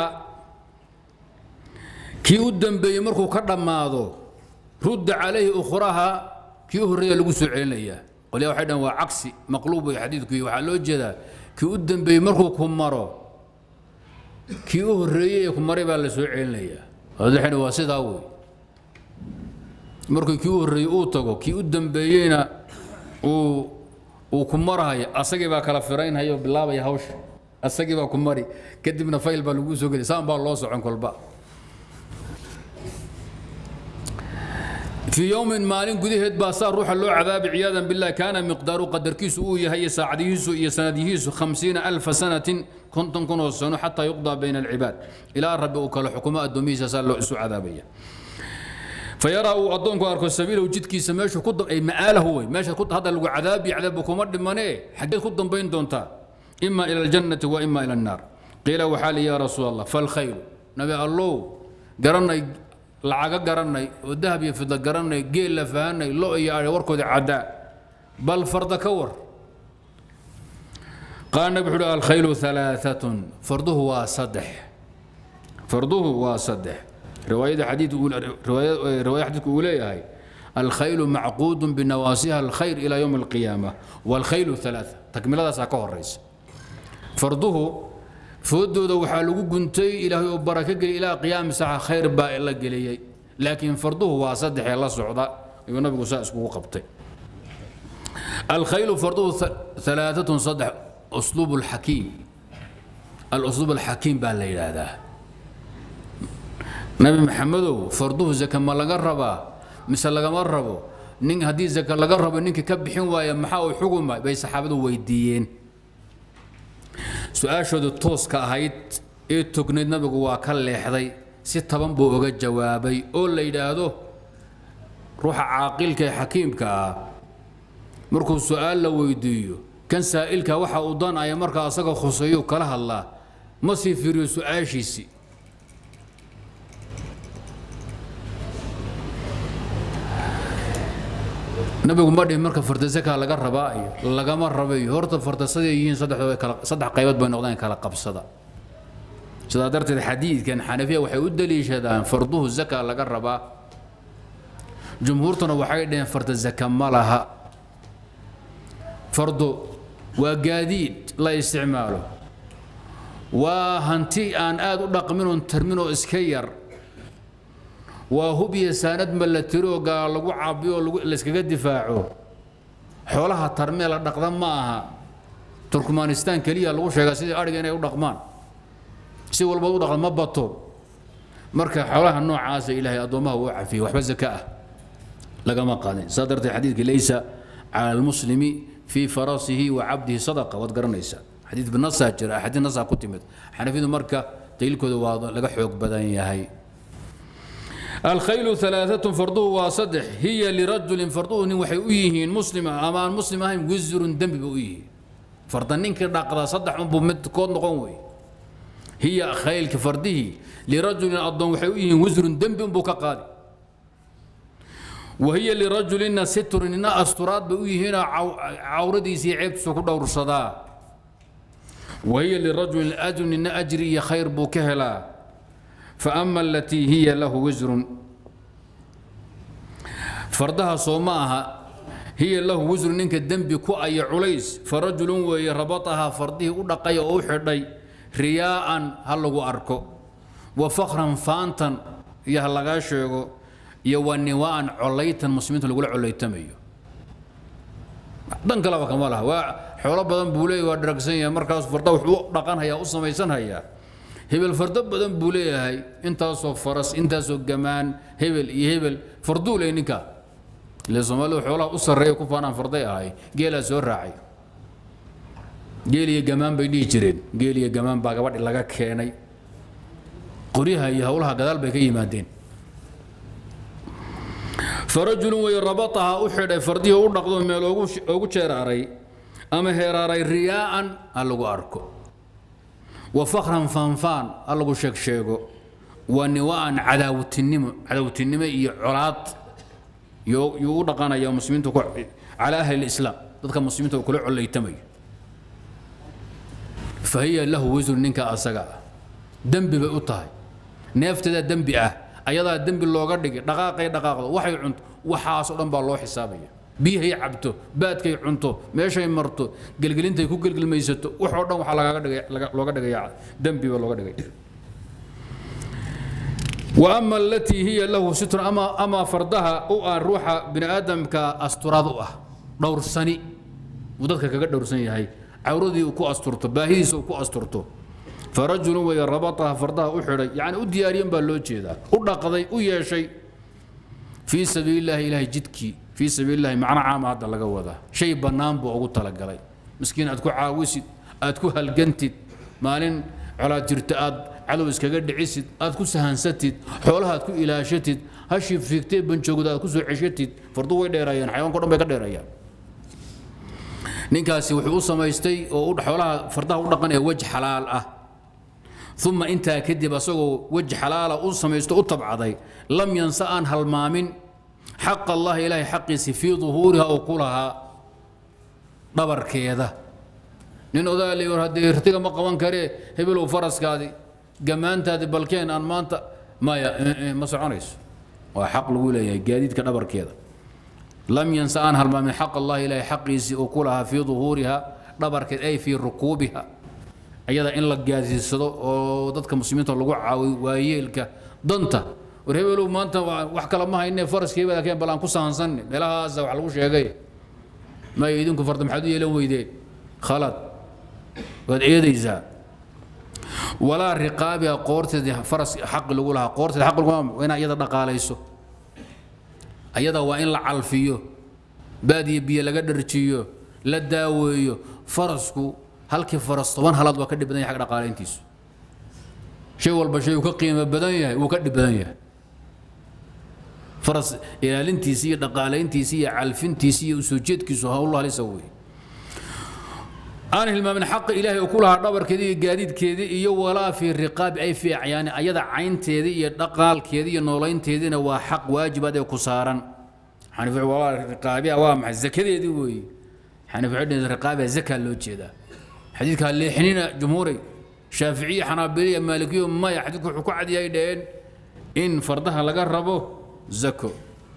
kii u dambeeyey markuu ka dhammaado rudda calayhi ukhraha kii u horreeya lagu soo celinayaa qolyaa waxay dhahan waa cagsi maqluub way xadiidku waxaa loo jeedaa kii u dambeeyey markuu ku maro kii u horreeyey ee ku maray baa la soo celinayaa waxay waa sidaa wey markuu kii u horreeyey uu tago kii u dambeeyeyna uu uu ku marhayo asagii baa kala firaynhayo bilaabaya hawsha asagii baa ku mari kadibna fayl baa lagu soo geliy saan baa loo socon kolba fii yowmin maalin gudaheed baa saa ruuxa loo cadaabi ciyaadan bilah kaana miqdaaru qadarkiisu uu yahay iyo saacadihiisu iyo sanadyihiisu hamsiina alfa sanatin konton kunoo sano xataa yuqdaa bayna alcibaad ilaa rabbi uu kala xukumo addoomihiisa saa loo isu cadaabaya fayaraa uu addoonku arko sabiilahu jidkiisa meeshu ku ma'aalahu wey meesha hadda lagu cadaabi cadaabba kuma dhimanee xaggeed ku dambayn doontaa ima ila aljannati wa ima ila annaar qiila waxaa li yaa rasuul allah falkhayru nabi allow garanay lacaga garanay oo dahab iyo fidla garanay geel la fahanay lo iyo adhe warkooda caddaa bal farda ka war qaala nabi wuxuu uhi alkhaylu alaaatun farduhu waa saddex farduhu waa saddex riwaayada xadiidku riwaayada xadiidku uu leeyahay الخيل معقود بنواسيها الخير إلى يوم القيامة والخيل ثلاثة تكملة ساكو الرئيس فرضه فودوda waxaa lagu guntay ilaahay oo baraka geli ilaa qiyaam saaca khayr baa la geliyey laakiin farduhu waa saddex ee la socda ayuu nabigu saa iskugu qabtay الخيل فرضه ثلاثة صدح أسلوب الحكيم الأسلوب الحكيم بقى الليلة هذا نبي محمد فرضه زكاة ما لقى ربا مثل لقى مربو نين هدي زكاة لقى ربا نينك كبحين ويا محاو حكومة بي صحابته ويديين su-aashooda tooska ahayd ee tognayd nabigu waa ka leexday si taban buu uga jawaabay oo la yidhaahdo ruuxa caaqilka ee xakiimka ah markuu su-aal la weydiiyo kan saa'ilka waxa uu danaya markaa asaga khuseeyo kala hadlaa ma sii fiiriyo su-aashiisii nabigu ma dhihin marka fardasaka laga rabaa iyo lagama rabayo horta fardasaday yihiin saddex qaybood bay noqdaan kala qabsada sidaa darteed xadiidkan xanafiya waxay u daliishadaan farduhu zaka laga rabaa jumhuurtuna waxay dhaheen farda zaka ma laha fardo waa gaadiid la isticmaalo waa hanti aan aad u dhaqmin oon tarmin oo iska yar waa hub iyo saanad ma la tiro oo gaala lagu caabiyo oo layskaga difaaco xoolaha tarmee la dhaqda ma aha turkmanistaan keliya lagu sheegaa sidii adhiga inay u dhaqmaan si walba u dhaqda ma bato marka xoolaha noocaasa ilaahay addoommaha uu cafiyey waxba zaka ah lagama qaadin saa darteed xadiidka laysa cala almuslimi fii farasihi wa cabdihi sadaqa waad garanaysaa xadiid binasaa jira axaadiid nasaa ku timid xanafiyadu marka daliilkooda waa laga xoog badan yahay الخيل ثلاثة فرضه وصدح هي لرجل فرضه نين وحي أيهين مسلم أما المسلم هاي وزر دم بأيه فرضنين كده قضى صدح من بمد كون قوي هي خيل كفرده لرجل أضم وحي أيهين وزر دم بك قادي وهي لرجل ستر إن أسترات بأيهين عوردي سي عيب سكو دور صدا وهي لرجل أجر إن أجري خير بكهلا فأما التي هي له وزر فردها صوماها هي له وزر نينك الدنب كو أي عليس فرجل ويربطها فرده ودقي أو حدي رياء هلغو أركو وفخرا فانتا يهلغا شيغو يوانيوان عليتا مسلمين لغو عليتميو dan kalaba kama laha waa xoolo badan buu leeyahay waa dharagsan yahay markaas farda wuxuu dhaqan hayaa u samaysan hayaa hebel fardo badan buu leeyahay intaasoo faras intaasoo gamaan hebel iyo hebel farduu leh ninka ile soomaalidu xoolaha u sarreeya ku faanaan farday ahay geelaa soo raacay geel iyo gamaan bay dhihi jireen geel iyo gamaan baa gabadhi laga keenay qoryaha iyo howlaha gadaal bay ka yimaadeen farajulun way rabataha u xidhay fardihii u dhaqdo meel oogu jeeraaray ama heeraaray riyaa'an ha lagu arko وفخرا فانفان الله شيك شيغو ونواء عداوتنمو عداوتنمو iyo colaad yo yu dhaqanaya muslimiintu ku على اهل الاسلام dadka muslimiinta kula colaytamay فهي له وزر ninka asaga dambi bay u tahay neeftada dambi ah ayadaa dambi looga dhigay dhaqaaqay dhaqaaqdo waxay cunto waxaas oo dhan baa loo xisaabaya biyahay cabto baadkay cunto meeshay marto gelgelintay ku gelgelmaysato wax oo dhan waxaa lagaga dhigay looga dhigaya dembi baa looga dhigay وأما التي هي له ستر أما أما فردها أو روح بني آدم كأستراد أه دور سني uu dadka kaga dhowrsan yahay cawradii uu ku asturto baahidiisa uu ku asturto farajulun weeye rabataha fardaha u xidhay yacni u diyaariyan baa loo jeedaa u dhaqday u yeeshay fii sabiilillahi ilaahay jidkii fii sabiilillahi macno caama hadda laga wadaa shay bannaan buu ugu talagalay miskiin aad ku caawisid aad ku halgantid maalin colaad jirta aad cadow iskaga dhicisid aad ku sahansatid xoolaha aad ku ilaashatid hashii fiigtee banjoogda aad ku soo ceshatid fardu way dheereeyaan xayawanko dhan bay ka dheereeyaan ninkaasi wuxuu u samaystay oo xoolaha fardaha u dhaqan ee wej xalaal ah uma intaa kadib asagoo wej xalaala u samaysto u tabcaday lam yansa aan halmaamin xaq allahi ilaahay xaqiisi fii duhuuriha oo ku lahaa dhabarkeeda nin odaa la yidhi haddii rtiga ma qaban karee hebelow faraskaadi gammaantaadi balkeen aan maanta maya ma soconayso waa xaq lagu leeyahay gaadiidka dhabarkeeda lam yansa aan halmaamin xaq allahi ilaahay xaqiisii uu ku lahaa fii duhuuriha dhabarkeed ay fii rukuubiha ayada in la gaadsiisado oo dadka muslimiinta lagu caawiyo waayeelka danta war hebelow maanta wax kale ma hayne faraskii keen bal aan ku sahansanne meelahaasa wax lagu sheegay maya idinku farda maxaad u yeelan weydeen khalad waad eedaysaa walaa riqaabiha qoorteedii faras xaqi lagu lahaa qoorteeda xaqi lagu lahaa inaa iyada dhaqaalayso ayada waa in la calfiyo baadiyo biyo laga dharjiyo la daaweeyo farasku halkii faras toban halaad waa ka dhib badan yahay xagga dhaqaalayntiisu shay walba shay uu ka qiimo badan yahay wuu ka dhib badan yahay faras ilaalintiisi iyo dhaqaalayntiisi iyo calfintiisi iyo usoo jeedkiisu hawllah lisa weeye aan hilmaamin xaqa ilaahay uu ku lahaa dhabarkeedii iyo gaadiidkeedii iyo walaa fii riqaabi ay fii acyaani ayada caynteedii iyo dhaqaalkeedii iyo noolaynteediina waa xaq waajibaad ee ku saaran xaniif walaa riqaabiha waa maxay zakadeedii weeye xaniif waxay riqaabiha zakaa loo jeedaa xadiidka leexinina jumhuuray shaaficiye xanaabiliya maalikiyo maya xadiidku wuxuu ku cadiyay dhaheen in fardaha laga rabo zako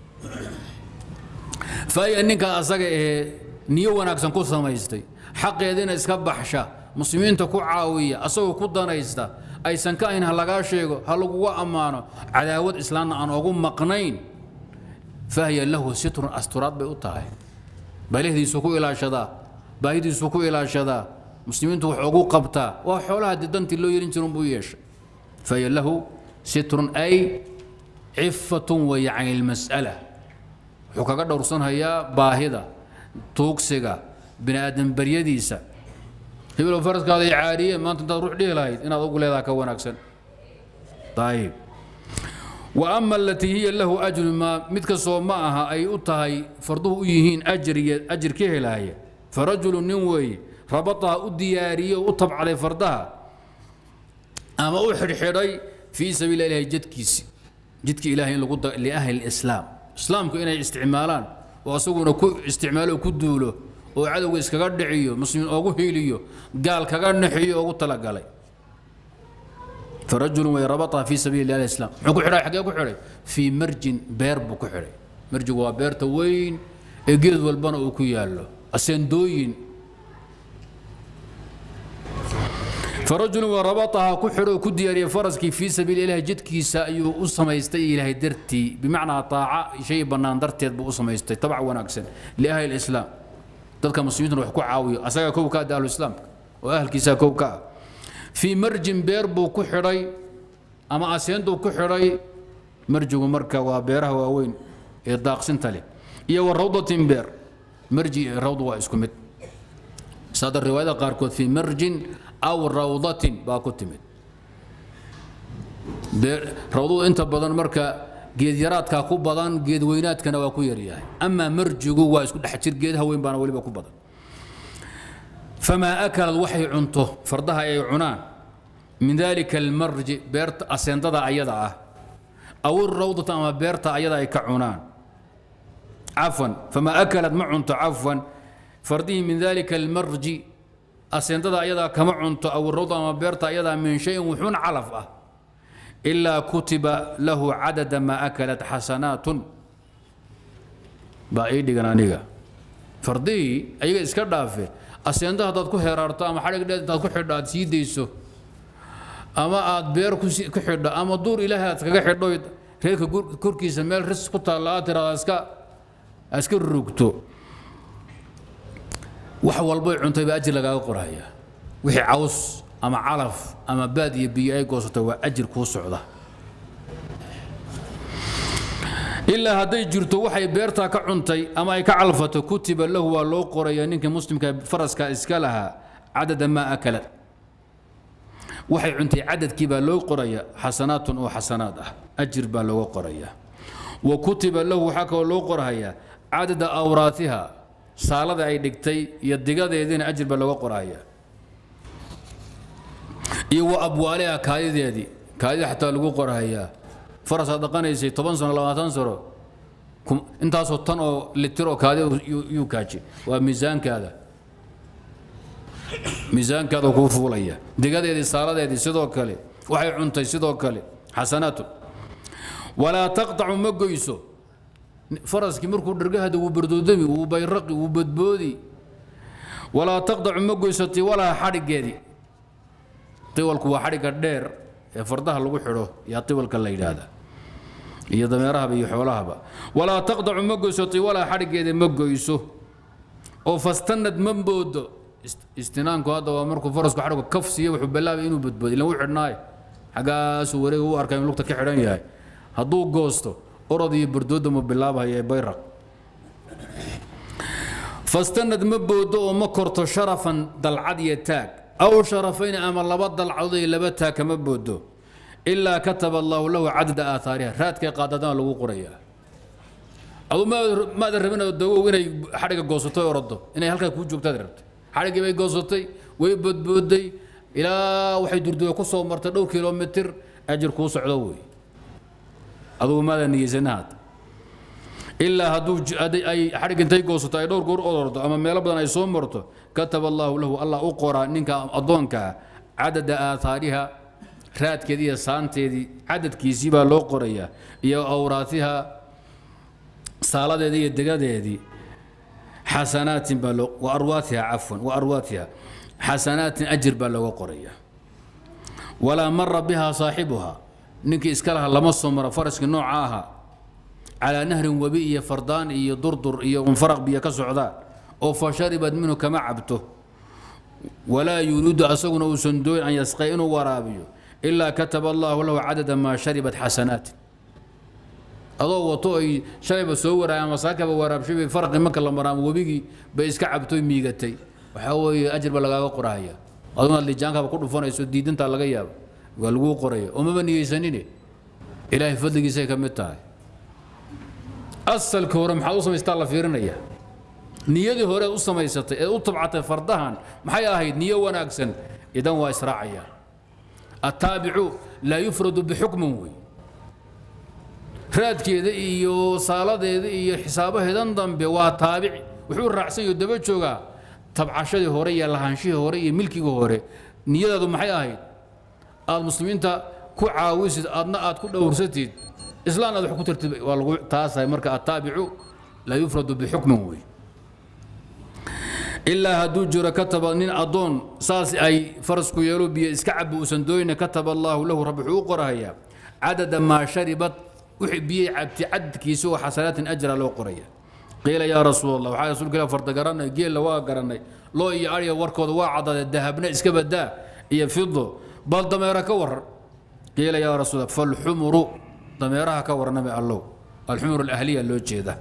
faaya ninka asaga ahee niyo wanaagsan ku samaystay xaqeediina iska baxsha muslimiinta ku caawiya asagoo ku danaysta aysan ka ahayn ha lagaa sheego ha laguga ammaano cadaawad islaamna aan ogu maqnayn fahiya lahu sitrun asturaad bay u tahay balihdiisu ku ilaashadaa baahidiisu ku ilaashadaa muslimiintu wax ugu qabtaa waa xoolaha dee dantii loo yeelin jirun buu yeeshay fahiya lahu sitrun ay cifatun weeye can ilmas'ala wuxuu kaga dhowrsanhayaa baahida tuugsiga bini aadan baryadiisa hibilow faraskaada ay caariyeen maanta intaad ruux dhihi lahayd inaad ugu leedaha ka wanaagsan ayib wa ama alatii hiya lahu ajru maa mid kastoo ma aha ay u tahay farduhu u yihiin ajriya ajir ka helaya farajulu nin weeye rabataha u diyaariyey oo u tabcaday fardaha ama u xidhxidhay fii sabiili ilahi jadkiisi jidka ilahay in lagu liahli lislaam islaamku inay isticmaalaan oo asaguna ku isticmaalo ku duulo oo cadowga iskaga dhiciyo muslimiin oogu hiiliyo gaal kaga naxiyo oogu talagalay farajulun way rabataha fii sabiili ilahi islam muxuu ku xidhay xaggee ku xidhay fii marjin beer buu ku xidhay marjigu waa beerta weyn ee geed walbana uu ku yaallo aseendooyin فرجل وربطها كحر كديار فرسكي في سبيل الله جد كيسا أيو أسميستي إلهي درتي بمعنى طاعة شيء بنان درتي بو أسميستي طبعا وناكسن لأهل الإسلام تلك مسلمين وحكوا عاوية أساقا كوكا دال الإسلام وأهل كيسا كوكا في مرج بير بو كحري أما أسيندو كحري مرج ومركا وبيره ووين إرداق سنتلي إيا والروضة بير مرجي روضة وإسكمت صادر الرواية قاركوت في مرج أو روضة باكتمت روضة أنت بدن مركا جيد يراتك كو بدن جيد ويناتك waa ku yaryahay أما مرجigu waa isku dhex jir geedaha weyn baana weliba ku badan فما أكلت waxay cunto fardaha ay cunaan من ذلك المرج beerta aseendada ayada ah أو الروضة ama beerta ayada ay ka cunaan عفوا فما أكلت ma cunto عفوا فرديه من ذلك المرج aseendada ayadaa kama cunto awrowda ama beerta ayadaa min shayin wuxuun calaf ah ilaa kutiba lahu cadada maa akalat xasanaatun baa ii dhigan aniga fardihii ayaga iska dhaafe aseenda haddaad ku heraarto ama xadhig dheed intaad ku xidho aad sii dayso ama aad beer ku xidho ama duur ilaahay aad kaga xidho reerka korkiisa meel ris ku taalla aad tiraada iska iska rugto wax walbay cuntay baa ajir lagaaga qoraya wixii caws ama calaf ama baad iyo biyo ay goosatay waa ajir kuu socda ilaa hadday jirto waxay beertaa ka cuntay ama ay ka calfato kutiba lahu waa loo qoraya ninkii muslimka faraska iska lahaa cadada maa akala waxay cuntay cadadkii baa loo qoraya xasanaatun oo xasanaad ah ajir baa looga qoraya wa kutiba lahu waxaa kaloo loo qorhayaa cadada awraatiha saalada ay dhigtay iyo digadeediina ajir baa looga qorhaya iyo wa abwaaliha kaadideedii kaadida xataa lagu qorhayaa farasaad dhaqanaysay toban sano labaatan sano intaasoo tan oo litir oo kaadi yuu kaaji waa miisaankaada miisaankaada kuu fuulaya digadeedii saaladeedii sidoo kale waxay cuntay sidoo kale xasanaatun walaa taqtacu ma goyso faraskii markuu dhargahada wuu bardoodami wuu bayraqi wuu badboodi walaa taqtacu ma goyso tiwalaha xadhigeedii tiwalku waa xadhigga dheer ee fardaha lagu xidho yaa tiwalka la yidhaahda iyo dameerahaba iyo xoolahaba walaa taqtacu ma goyso tiwalaha xadhigeedii ma goyso oo fastanad ma moodo istinaanku hadda waa markuu farasku xadhigu kaf siiyo wuxuu bilaabay inuu badboodo ilan u xidhnaayo xaggaasuu wareega u arkay in lugta ka xidhan yahay hadduu goosto orod iyo bardooda mu bilaabhaya ee bayraq fastanad ma boodo oo ma korto sharafan dalcad iyo taag aw sharafayn ama laba dalcadood iyo laba taag kama boodo ilaa kataba allaahu lahu cadada aahaariha raadkay qaadadana lagu qorayaa adu maadan rabin dagow inay xadhiga goosato orodo inay halkaa kuu joogtaad rabtay xadhiggii bay goosatay way bodbooday ilaa waxay durduba ku soo martay dhowr kilomitir ajir kuu socdo wey adugu maadan niyeysanahaad ilaa hadduu ay xadhig intay goosato ay dhowr goor odordo ama meelo badan ay soo marto kataba allaahu lahu allah u qoraa ninka addoonkaa cadada aahaariha raadkeedii iyo saanteedii cadadkiisii baa loo qorayaa iyo awraatiha saaladeedii iyo degadeedii xasanaatin baa loo wa arwaatiha cafwan wa arwaatiha xasanaatin ajir baa looga qorayaa walaa mara biha saaxibuha ninkii iska laha lama soo maro faraskii nooca ahaa calaa nahrin webi iyo fardaan iyo durdur iyo unfaraq biyo ka socdaan oo fa sharibad minhu kama cabto walaa yuriidu asaguna uusan dooyn an yasqay inuu waraabiyo ilaa kataba allaahu lahu cadada maa sharibat xasanaatin adoo wato ay shalayba soo waraay ama saakaba waraabshay bay farqi marka la maraamo webigii bay iska cabtoy miigatay waxaa weeye ajir ba lagaaga qorahaya adunaad lijaankaba ku dhufanayso diidantaa laga yaaba waa laguu qoraya oo maba niyeysanine ilaahay fadligiisay ka mid tahay asalka hore maxaad u samaystaa la fiirinaya niyadii hore u samaysatay ee u tabcatay fardahan maxay ahayd niyo wanaagsan idan waa israacayaan attaabicu laa yufradu bixukmin wey raadkeeda iyo saaladeeda iyo xisaabaheedan dambe waa taabici wuxuu raacsan yaho daba joogaa tabcashadii hore iyo lahaanshihii hore iyo milkigii hore niyadaadu maxay ahayd aad muslimiinta ku caawisid aadna aad ku dhowrsatid islaan aad wax ku tartib waa lagu taasahay marka attaabicu laa yufradu bixukmin wey ilaa hadduu jiro kataba nin addoon saas ay farasku yeelo biyo iska cabi uusan dooyna kataba allaahu lahu rabbi wuxuu u qorahayaa cadada maa sharibat wixii biyey cabti cadadkiisa oo xasanaatin ajra loo qoraya qiila yaa rasuul allah waxaa rasuulka ilah farda garanay geella waa garanay loo iyo ariya warkooda waa cadade dahabna iska badaa iyo fido bal dameera ka waran qiila yaa rasuul falxumuru dameeraha ka warnami allow alxumur alahliya loo jeeda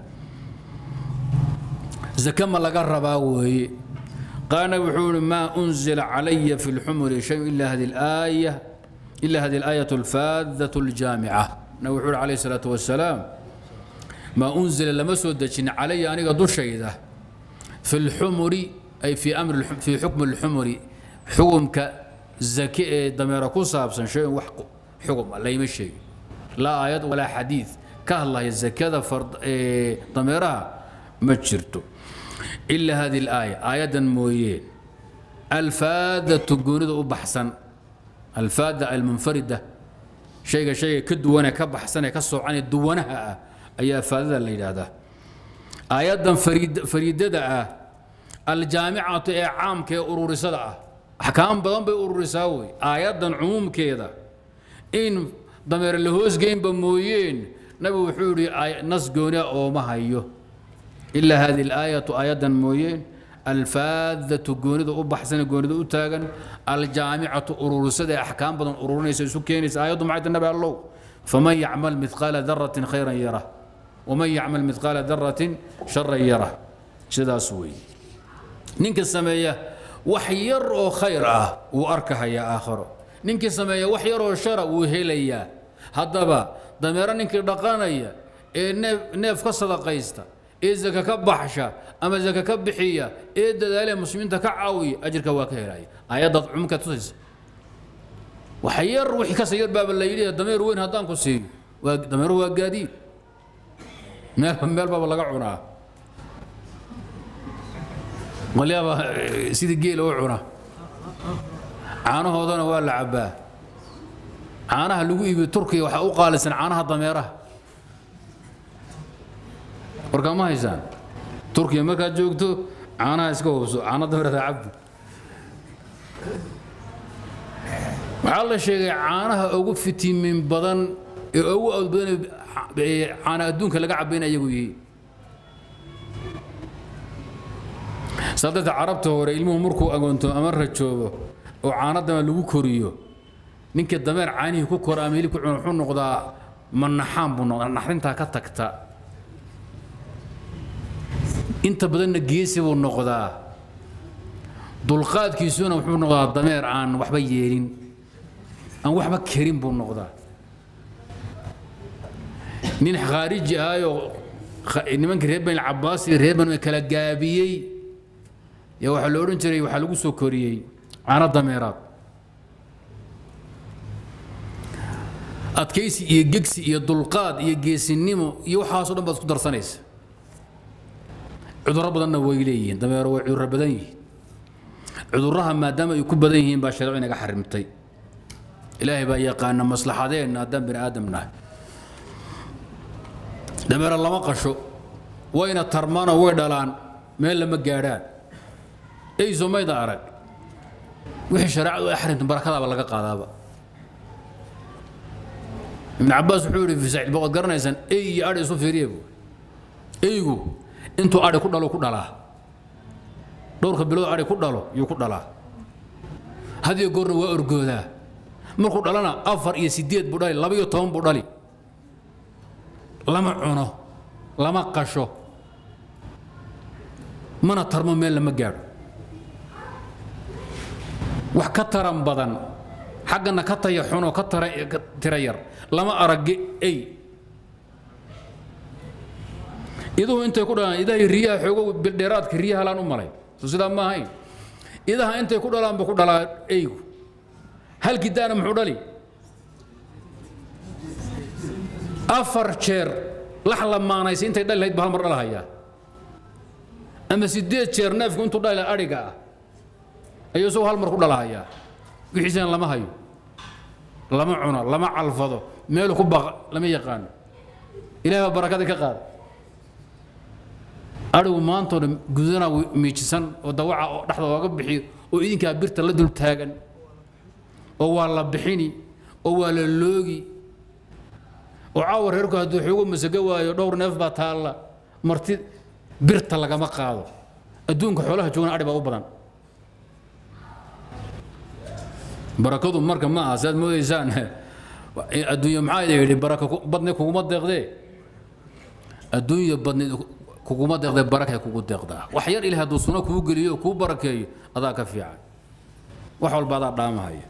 zake ma laga rabaa weeye qaana wuxuu ihi maa unzila calaya fi lxumuri shay ila hadi alaaya ila hadi alaayatu alfaadatu aljaamica nabi wuxuu ihi calayhi salaatu wasalaam maa unzila lama soo dejin calaya aniga dushayda fi lxumuri ay fi amri fi xukmi lxumuri xukumka zake ee dameera ku saabsan shayin wax xugum layma sheegin laa aayad walaa xadiid ka hadlaya zakada dameeraha ma jirto إلا هذه الآية آية مويين الفاذة قونيد أبحسن الفاذة المنفردة شيء شيء كدوانا كبحسن كسو عن الدوانها أي فاذة اللي هذا آيات فريد فريدة الجامعة عام كي أرور صدعة أحكام بدن بي أرور ساوي آيات عموم كذا إن ضمير الهوس جيم بمويين نبي وحوري نص قوني أو ما هيو إلا هذه الآية آية مويين alfaadatu goonida u baxsan goonida u taagan aljaamicatu ururisada ee axkaam badan ururinaysa isu keenaysa aayaddu maxay tahay nabi allow faman yacmal midqaala daratin khayran yarah waman yacmal midqaala daratin sharan yarah sidaas weeye ninka sameeya wax yar oo khayr ah wuu arkahayaa aakharo ninkii sameeya wax yar oo shara wuu helayaa haddaba dameero ninkii dhaqanaya ee neef neef ka sadaqaysta ee zaka ka baxsha ama zaka ka bixiya ee dadaalee muslimiinta ka caawiya ajirka waa ka helaya aayaddaad cumumka tusaysa wax yar wixii kasa yar baaba la yidhi dameer weyn haddaan ku siiyo waa dameero waa gaadiid meel meel baaba laga cunaa qolyaaba sidii geela u cuna caanahoodana waa la cabbaa caanaha lagu iibiyo turkiya waxaa u qaalisan caanaha dameeraha warkaa ma haysaan turkiya markaad joogto caanaha iska hubso caana dameerada cabdi waxaa la sheegay caanaha ugu fitimin badan ee ugu awood badan ee caana adduunka laga cabbayn ayagu yihiin saa darteed carabta hore ilmuhu markuu agoonto ama rajoobo oo caano dameer lagu koriyo ninka dameer caanihii ku kora ama hilib ku cuna wuxuu noqdaa manaxaan buu noqdaa naxdintaa ka tagta inta badanna geesi buu noqdaa dulqaadkiisuna wuxuu noqdaa dameer aan waxba yeelin aan waxba karin buu noqdaa nin khaariji ahayoo nimankii reer bani cabaas iyo reer bani kala gaabiyey yaa waxaa la odhan jiray waxaa lagu soo koriyey caano dameeraad adkaysi iyo gegsi iyo dulqaad iyo geesinimo iyo waxaasoo dhan baad isku darsanaysa cudurro badanna way leeyihiin dameero way cudurro badan yihiin cudurraha maadaama ay ku badan yihiin baa shareeco inaga xarimtay ilaahay baa yaqaana maslaxadeenna haddaan bini aadam nahay dameero lama qasho wayna tarmaanoo way dhalaan meel lama gaadhaan eyso mayda arag wixii shareecadu ay xarimtay barakadaaba laga qaadaaba ibn cabaas wuxuu yidhi fi saciid boqod garanaysaan ey iyo adhi isu fiiriye buu eygu intuu adhi ku dhalo ku dhalaa dhowrka bilood adhi ku dhalo yuu ku dhalaa hadiyo goorna waa orgoodaa markuu dhalana afar iyo sideed buu dhali laba iyo toban buu dhali lama cuno lama qasho mana tarmo meel lama gaadho wax ka taran badan xaggana ka taya xuno ka tira yar lama aragge ey iduhu intay ku dhalaan idahay riyaha xoogo bildheeraadka riyaha laan u malay so sidaa ma ahayn idaha intay ku dhalaan buu ku dhalaa eygu halkii daana muxuu dhali afar jeer lax lamaanaysa intay dhali lahayd ba hal mar dhalahayaa ama sideed jeer neefku intuu dhali lahaa adhiga ah ayuu isagoo hal mar ku dhalahayaa wixiisana lama hayo lama cuno lama calfado meelu ku baqa lama yaqaano ilahay baa barakadii ka qaada adhigu maantoo dhan gudana miijisan oo dawaca oo dhexda ooga bixiyo oo idinkaa birta la dul taagan oo waa la bixini oo waa la loogi oo caawa reerku hadduu xoogo masago waayo dhowr neef baa taalla marti birta lagama qaado adduunka xoolaha joogana adhi baa u badan barakadu marka ma aha siaad moodaysaan adduunya maxaa idin yidhi baraka badni kuguma deeqdee adduunya badni kuguma deeqdee barakay kugu deeqdaa wax yar ilahay hadduu suno kuu geliyo kuu barakeeyo adaa ka fiican wax walba adaa dhaamahaya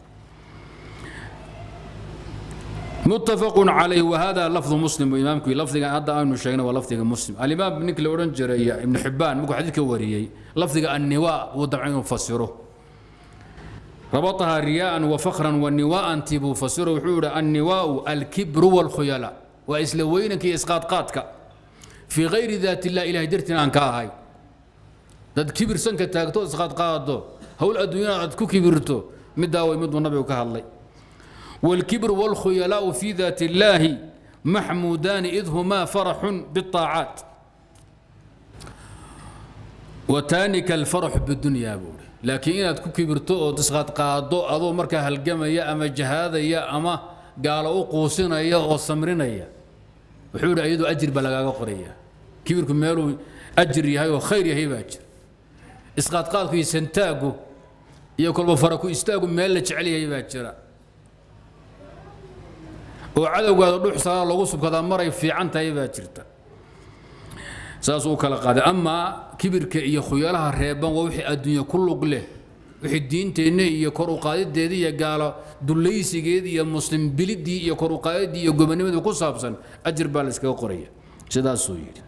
متفق عليه وهذا لفظ مسلم وإمامك لفظ هذا أنه شيخنا ولفظ مسلم الإمام ابن كل أورنجر ابن حبان مكو حديث كوريي لفظ النواء وضعين فسره ربطها رياء وفخرا والنواء تبو فسره وحور النواء الكبر والخيلاء وإسلوينك إسقاط قاتك في غير ذات الله إله درتنا أنك هاي دad kibir sanka taagto isqaad qaado hawl adduunyada aad ku kibirto middaa way mid nabigu ka hadlay والكبر والخيلاء في ذات الله محمودان إذ هما فرح بالطاعات وتانك الفرح بالدنيا بوري لكن إن تكون كبرتو أو تسقط قادو أدو مركا هالجمع يا أما جهاد يا أما قالوا قوسنا يا أو سمرنا يا وحول أيدو أجر بلغا قرية كبركم مالو أجر يا وخير يا هي باجر isqaadqaadku iyo santaagu iyo kolba fara ku istaagu meel la jecel yahay baa jira oo cadowgaada dhux salaa lagu subkadaa maray fiican tahay baa jirta saas uu kala qaaday amaa kibirka iyo khuyalaha reeban waa wixii adduunya ku lug leh wixii diinteenna iyo kor u qaadideedii iyo gaalo dulaysigeedii iyo muslim bilidii iyo kor u qaadidii iyo gobonimadii ku saabsan ajir baa la iskaga qoraya sidaasuu yidhi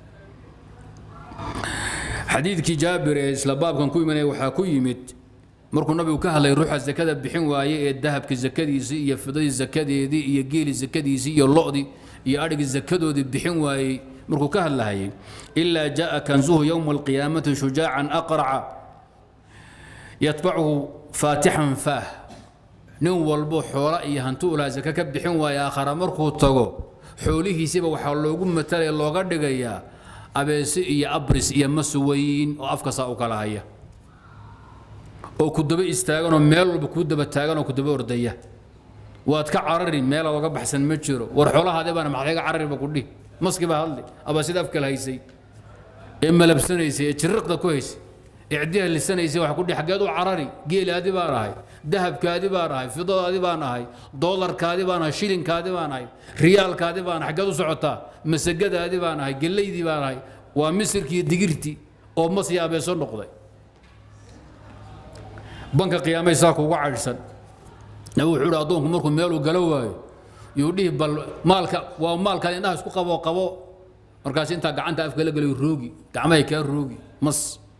xadiidkii jaabir ee isla baabkan ku imanaya waxaa ku yimid markuu nabigu ka hadlay ruuxa zakada bixin waaye ee dahabka zakadiisii iyo fidadii zakadeedii iyo geeli zakadiisii iyo lodii iyo adhigii zakadoodii bixin waayey markuu ka hadlahayay ilaa jaa kanzuhu yowma alqiyaamati shujaacan aqraca yatbacuhu faatixan faah nin walbo xoola iyo hanti ulaa zaka ka bixin waaye aakhara markuu tago xoolihiisiba waxaa loogu matalaya looga dhigayaa abeesi iyo abris iyo masuwayn oo afkasaa u kala haya oo ku daba istaaganoo meel walba kuu daba taaganoo ku daba ordaya waad ka carari meelaad oga baxsan ma jiro war xoolahaadii baana maxayga carariba ku dhihi maski baa hadli aba sida afkala haysay ee malabsanaysay ee jiriqda ku haysay ee ciddiha lisanaysay waxa ku dhihi xaggeed u carari geelaadi baan ahay dahabkaadi baan ahay fidadaadi baan ahay doolarkaadi baan ahay shilinkaadi baan ahay riyaalkaadi baan ahay xaggeed u socotaa masagadaadi baan ahay gellaydii baan ahay waa misirkii iyo digirtii oo mas iyo abeeso noqday banka qiyaamay saa kuuga cadhsan nabi wuxuu ihi addoonku markuu meeluu galo waayo yuu dhihi bal maalka waa maalkaad indhaha isku qabo qabo markaas intaa gacanta afka la gelayo roogi gacmahay kaa roogi mas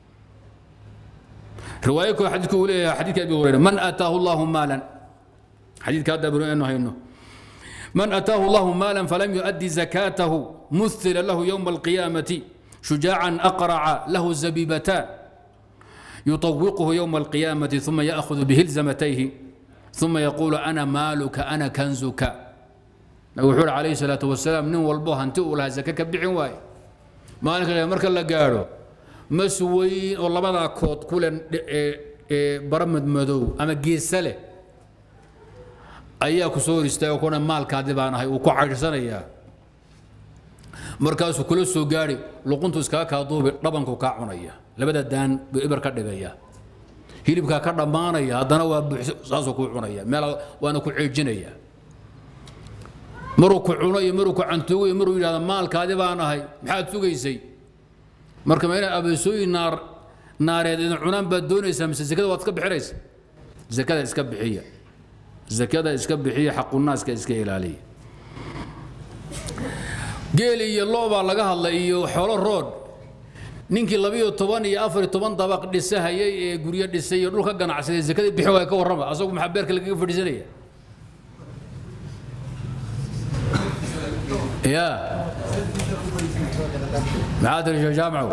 riwaayo koo xadiidku uu leeyahay xadiidka abi hurayra man aataahu allahu maalan xadiidka hadda abnu enu hayno من أتاه الله مالا فلم يؤدي زكاته مثل له يوم القيامة شجاعا أقرع له زبيبتان يطوقه يوم القيامة ثم يأخذ بهلزمتيه ثم يقول أنا مالك أنا كنزك وحول عليه الصلاة والسلام نين والبوه أنت لها زكاة بيعين واي مالك مركا لا قالوا مسوي والله بدا كوت كل برمد مدو أما جيسله ayaa ku soo hor istaaga kuna maalkaadi baan ahay uu ku caydhsanayaa markaasuu kula soo gaadhi luquntu iskaga kaa duubi dhabanku kaa cunaya labada daan buu ibar ka dhigaya hilibkaa ka dhammaanaya haddana waa buuxso saasuu kuu cunaya meel waana ku ceejinaya maruu ku cuno iyo maruu ku cantuugo iyo maruu yidhahda maalkaadi baan ahay maxaad sugaysay marka ma inay abeesooyin naar naareed idin cunaan baad doonaysaa mise zakada waad iska bixinaysa zakada iska bixiya zakada iska bixiya xaqunaaska iska ilaaliya geel iyo loo baa laga hadlay iyo xoolo rood ninkii labiyo toban iyo afar iyo toban dabaq dhisahayay ee guryo dhisay iyo dhulka ganacsaday zakadii bixin waaya ka warrama asagu maxaa beerka lagaga fadhiisanaya ya maxaa tiri sheekh jaamacow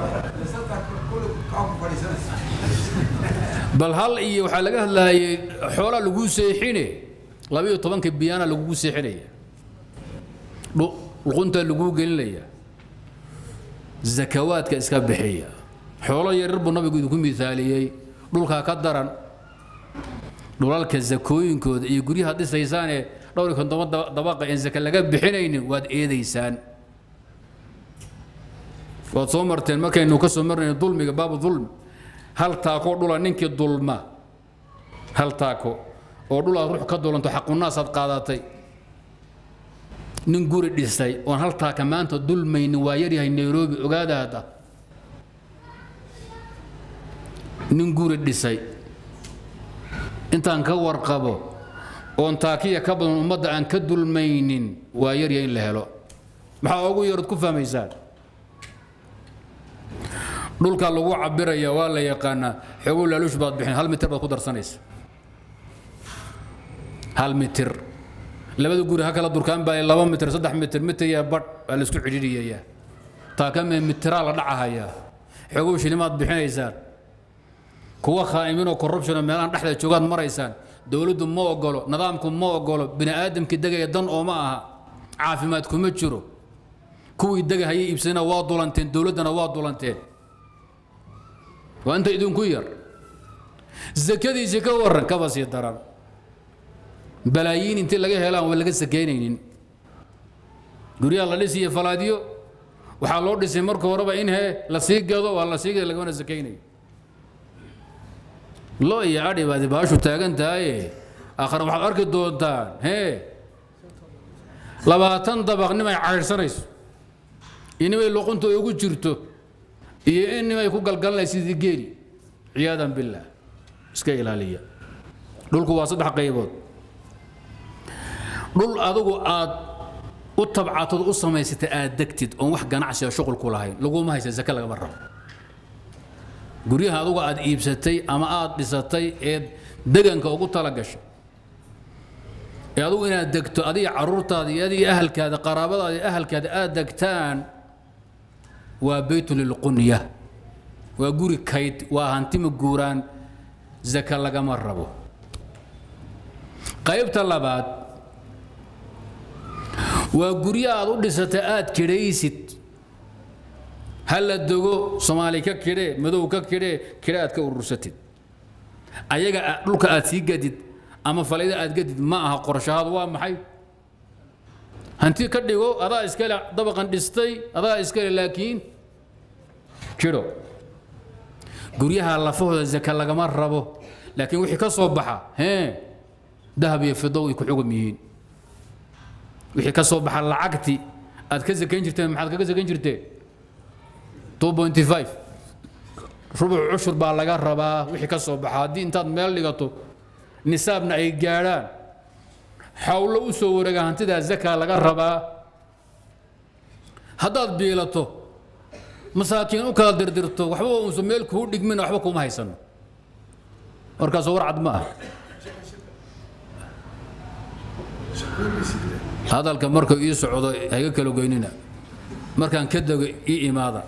bal hal iyo waxaa laga hadlayay xoolaa lagu seexine labiyo tobanka biyaana lagugu seexinaya luqunta laguu gelinaya zakawaadka iska bixiya xoolo yaryar buu nabigu idinku miaaliyey dhulkaa ka daran dhulalka zakooyinkooda iyo guryaha dhisaysaanee dhowr iyo kontoban dabaqa aan zaka laga bixinaynin waad eedaysaan waad soo marteen markaynu ka soo marnayno dulmiga baabu dulmi hal taako dhula ninkii dulma hal taako oo dhul aad ruux ka dulanto xaqunaasaad qaadatay nin guri dhisay oon hal taaka maanta dulmaynin waa yaryahay nairobi ogaada hadda nin guri dhisay intaan ka warqabo oon taakiya ka badan ummadda aan ka dulmaynin waa yaryahay in la helo maxaa ugu yarood ku fahmaysaan dhulka lagu cabiraya waa la yaqaanaa xoogow laaluush baad bixin hal mitir baad ku darsanaysa hal mitir labada guri ha kala durkaan baa laba mitir saddex mitir mitir iyo badh baa la isku cidhiidhiyayaa taa ka mee mitiraa la dhacahayaa xoogow shilimaad bixinaysaan kuwa khaa'iminoo corruptionoo meelahan dhexda joogaad maraysaan dowladdu ma ogolo nidaamku ma ogolo bini aadamkii degaya dan oo ma aha caafimaad kuma jiro kuwii degahayay iibsadana waa dulanteen dowladdana waa dulanteen waa inta idinku yar zakadiisii ka warran kaba sii daran balaayiin intii laga helaan waa laga sakaynaynin guryaha la dhisiyo falaadyo waxaa loo dhisay marka horeba in he la sii gado waa la sii gado lagamana sakaynayo lo iyo adhi baad baashu taagan tahaye aakhare waxaad arki doontaan hee labaatan dabaq nimay caydhsanayso iyo nimay luqunta ugu jirto iyo in nimay ku galgalanaysa sidii geeli ciyaadan billaah iska ilaaliya dhulku waa saddex qaybood dhul adigu aad u tabcatod u samaysatay aad degtid oon wax ganacsiga shuqul ku lahayn laguma haysa zake lagama rabo guryaha adugu aad iibsatay ama aad dhisatay ee deganka ugu tala gashay ee adugu inaad degto adiga caruurtaada iyo adiga ahalkaada qaraabadaada iyo ahalkaada aad degtaan waa beytu lilqunya waa guri kayd waa hantima guuraan zaka lagama rabo qaybta labaad waa guryo aad u dhisatay aad kidhaysid ha la dogo soomaali ka kidhee madow ka kidhee kidhe aad ka urursatid ayaga dhulka aad sii gadid ama falayda aad gadid ma aha qorshahaadu waa maxay hanti ka dhigo adaa iskale dabaqan dhistay adaa iskale laakiin kidho guryaha lafahooda zaka lagama rabo laakiin wixii ka soo baxa hee dahab iyo fido way ku xugum yihiin wixii ka soo baxa lacagti aad ka sakayn jirteen maxaad kaga sakayn jirteen 2.5 rubuc cushur baa laga rabaa wixii ka soo baxa haddii intaad meel dhigato nisaabna ay gaadhaan xawlo u soo wareega hantidaa zakaa laga rabaa haddaad biilato masaakiin u kala dirdirto waxba uusan meel kuu dhigmin waxba kuma haysano markaasoo war cad ma ah hadalka marka ii socdo hayga kala goynina markaan ka dego ii imaada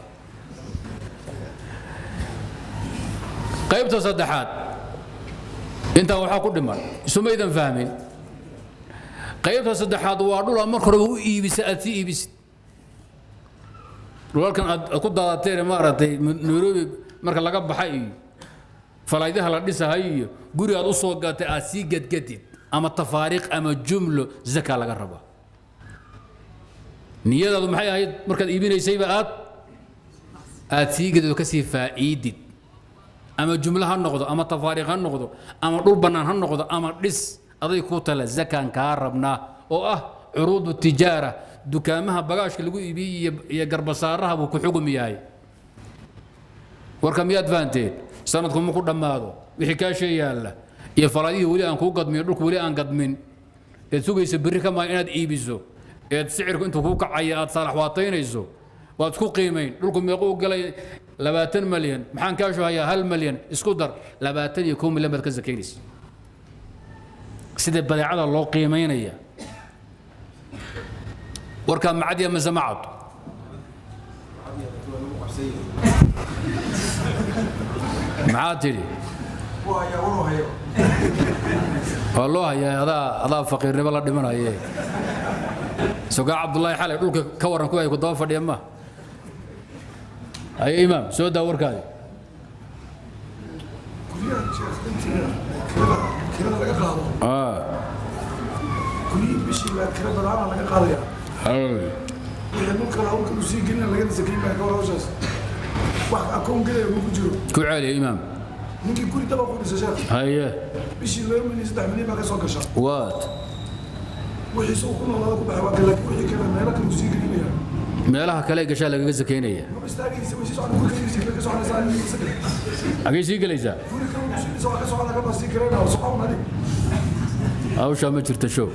qaybta saddexaad intaa waxaa ku dhiman isumaydan fahmin qaybta saddexaad waa dhula marka horeba u iibisa aad sii iibisid dhulalkan aad ku daadateen maaragtay nairobi marka laga baxa iyo falaydaha la dhisahay iyo guri aad u soo gatay aad sii gadgadid ama tafaariiq ama jumlo zaka laga rabaa niyadaadu maxay ahayd markaad iibinaysayba aad aad sii gadid oo ka sii faa'iidid ama jumlo ha noqdo ama tafaariiq ha noqdo ama dhul bannaan ha noqdo ama dhis aday ku tala zakaan kaa rabnaa oo ah curuudu tijaara dukaamaha bagaashka lagu iibiyey iyo garbasaaraha buu ku xugum yahay warka miyaad fahanteen sanadku ma ku dhammaado wixii kaashee yaalla iyo falaadihii weli aan kuu gadmin dhulku weli aan gadmin eed sugaysa berri ka maa inaad iibiso eed sicirku intuu kuu kacaya aad saalax waataynayso waad isku qiimayn dhulku meequu galay labaatan malyan maxaan kaashu hayaa hal malyan isku dar labaatan iyo kow milyan baad ka sakaynaysa sida badeecada loo qiimaynaya warkaa macadiya mase ma cad maxaa tidhi waa loo hayaa adaa adaa faqiirnimo la dhimanaye sogaa cabdullaahi xalay dhulka ka waran kuwa ay ku daba fadhiya ma haye imaam soo daa warkaadi kirada laga qaado kullii bishii baa kira badaana laga qaadaya wixii dhulka hawlka u sii gelina lagana sakayn baa gawar hawshaas wax akoon gelaya ma ku jiro ku celiya imaam ninkii guri daba ku dhisa sheekh haye bishii laba milyan saddex milyan baa ka soo gasha waad wixiise uu ku noolaada ku baxay waa kale wixii kale meelo kale u sii gelinaya meelaha kale gashaa lagaga sakaynaya maba istaagaysa way sii socon guri kale sii ka soconaysaa in isaga xagee sii gelaysaa guri kale uu sii dhisa waa ka socon laga baa sii karayna socon adig hawshaa ma jirta show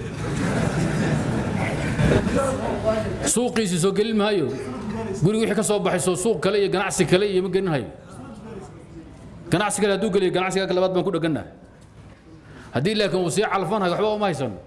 suuqiisii soo gelin maayo guri wixii ka soo baxayso suuq kale iyo ganacsi kale iyo ma gelin hayo ganacsi kale hadduu geliyo ganacsiga labaad baan ku dheganahay haddii laakiin uu sii calfanayo waxba uma haysano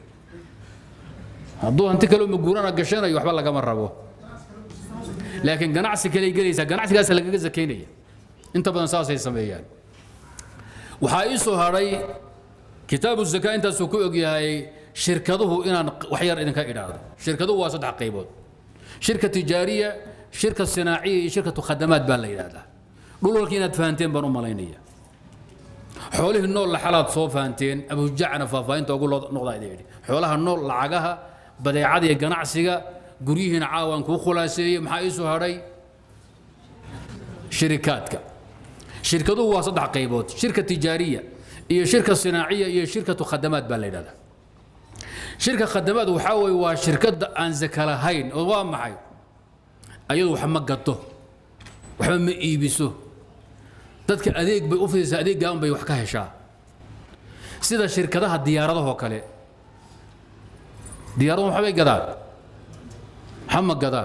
hadduu hanti kale maguurana gashanayo waxba lagama rabo laakiin ganacsi kale gelaysaa ganacsigaas lagaga sakaynaya inta badan saasay sameeyaan waxaa ii soo hadhay kitaabu zakaa intaasuu ku ogyahay shirkaduhu inaan wax yar idinka idhaahdo shirkaduhu waa saddex qaybood shirka tijaariya shirka sinaaciya iyo shirkatu khadamaad baa la yidhaahdaa dhulalkii inaad fahanteen baan u malaynaya xoolihii nool laxalaad soo fahanteen abujacna faahfaahinta ugu noqdaa idin yidhi xoolaha nool lacagaha badeecada iyo ganacsiga guryihiina caawaan kuu khulaaseeyey maxaa ii soo hadhay shirikaadka shirkaduhu waa saddex qaybood shirka tijaariya iyo shirka sinaaciya iyo shirkatu khadamaad baa la yidhahdaa shirka khadamaad waxaa weeye waa shirkadda aan zaka lahayn oo waa maxay ayadu wax ma gato waxba ma iibiso dadka adeeg bay u fidaysaa adeeggaan bay wax ka heshaa sida shirkadaha diyaaradahoo kale diyaaradahu waxbay gadaan waxa ma gadaan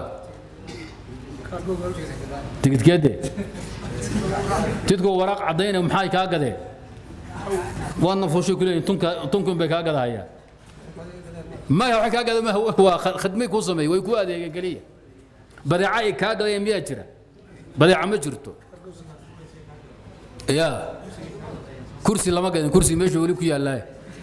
tigidkeede tidkoo waraaq caddaynaya maxay kaa gadeen waadna fuushay ku leeyihin tunka tunkun bay kaa gadahayaan maya waxay kaa gadeen maha waa khadmay kuu sameeyey way kuu adeegeen keliya badeeca ay kaa gadayeen miyaa jira badeeca ma jirto ya kursi lama gadin kursi meesha weli ku yaallaa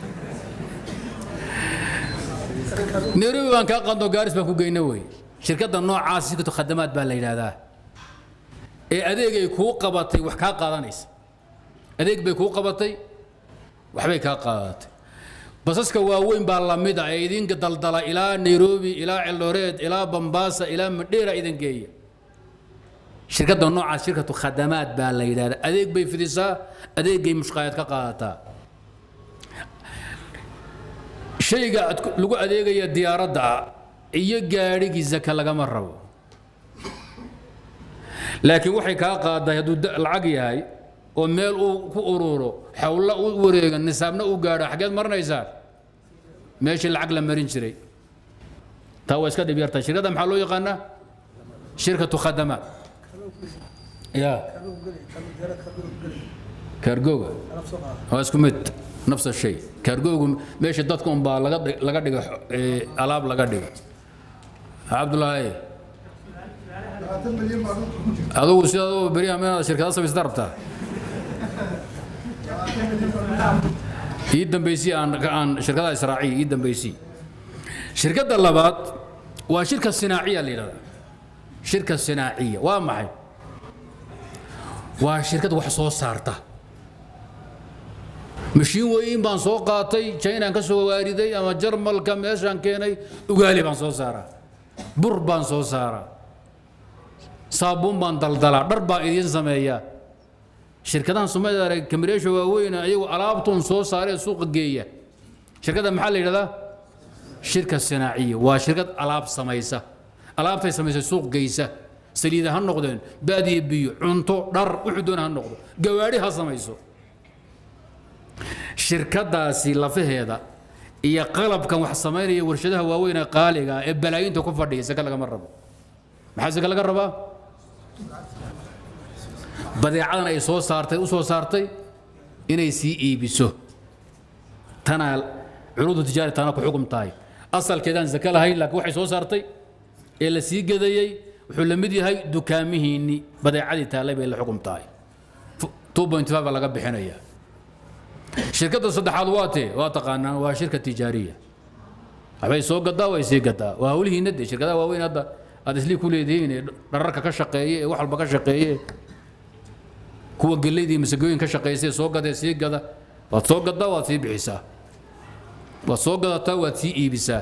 nairobi baan kaa qando gaaris baan ku geyna wey shirkadda noocaas shirkatu khadamaad baa la yidhaahdaa ee adeegay kuu qabatay wax kaa qaadanaysa adeeg bay kuu qabatay waxbay kaa qaadatay basaska waaweyn baa lamid ah ee idinka daldala ilaa nairobi ilaa celdoreed ilaa bambaasa ilaa madheera idin geeya shirkadda noocaas shirkatu khadamaad baa la yidhahdaa adeeg bay fidisaa adeegay mushqaayad ka qaadataa shayga lagu adeegaya diyaaradda iyo gaadhigii zaka lagama rabo laakiin waxay kaa qaaday hadduu lacag yahay oo meel uu ku ururo xawla u wareega nisaabna u gaadho xaggeed marinaysaa meeshii lacag la marin jiray taa waa iska dhib yartaa shirkadda maxaa loo yaqaanaa shirkatu khadamaat ya kaargooga waa isku mid nafs shay kaargoogu meesha dadka un baa laga laga dhiga alaab laga dhiga cabdullaahi adugu sidaad beryaha meelaad shirkada samaysata rabtaa ii dambaysii aan aan shirkadaha israaciya ii dambaysii shirkadda labaad waa shirka sinaaciya la yidhahdaa shirka sinaaciya waa maxay waa shirkad wax soo saarta mashiin weyn baan soo qaatay chinaan ka soo waariday ama jarmalka meeshaan keenay ugaali baan soo saaraa bur baan soo saaraa saabuun baan daldalaa dhar baan idiin sameeyaa shirkadahan soomaalida arag kamireesha waaweyn ayagu alaabtuun soo saaree suuqa geeya shirkadda maxaa la yidhahdaa shirka sinaaciya waa shirkad alaab samaysa alaabtay samaysa suuq geysa saliida ha noqdeen baadiye biyo cunto dhar wuxuu doona ha noqdo gawaadhi ha samayso shirkadaasi lafaheeda iyo qalabkan wax samaynaya warshadaha waaweyn ee qaaliga ee balaayinta ku fadhiya saka lagama rabo maxaa saka laga rabaa badeecadan ay soo saartay u soo saartay inay sii iibiso tanaa curuudu tijaari tana ku xukum tahay asalkeedaan zaka lahayn laakiin waxay soo saartay ee la sii gadayey wuxuu la mid yahay dukaamihiinni badeecadii taallay bay la xukum tahay baa laga bixinayaa shirkadda saddexaad waa tee waa taqaanaan waa shirka tijaariya waxbay soo gadaa way sii gadaa waa hawlihiinna dee shirkadaha waaweyn hadda aad islii ku leedihiin ee dhararka ka shaqeeye ee wax walba ka shaqeeye kuwa geleydii masagooyin ka shaqeysay soo gadee sii gada waad soo gadaa waad sii bixisaa waad soo gadataa waad sii iibisaa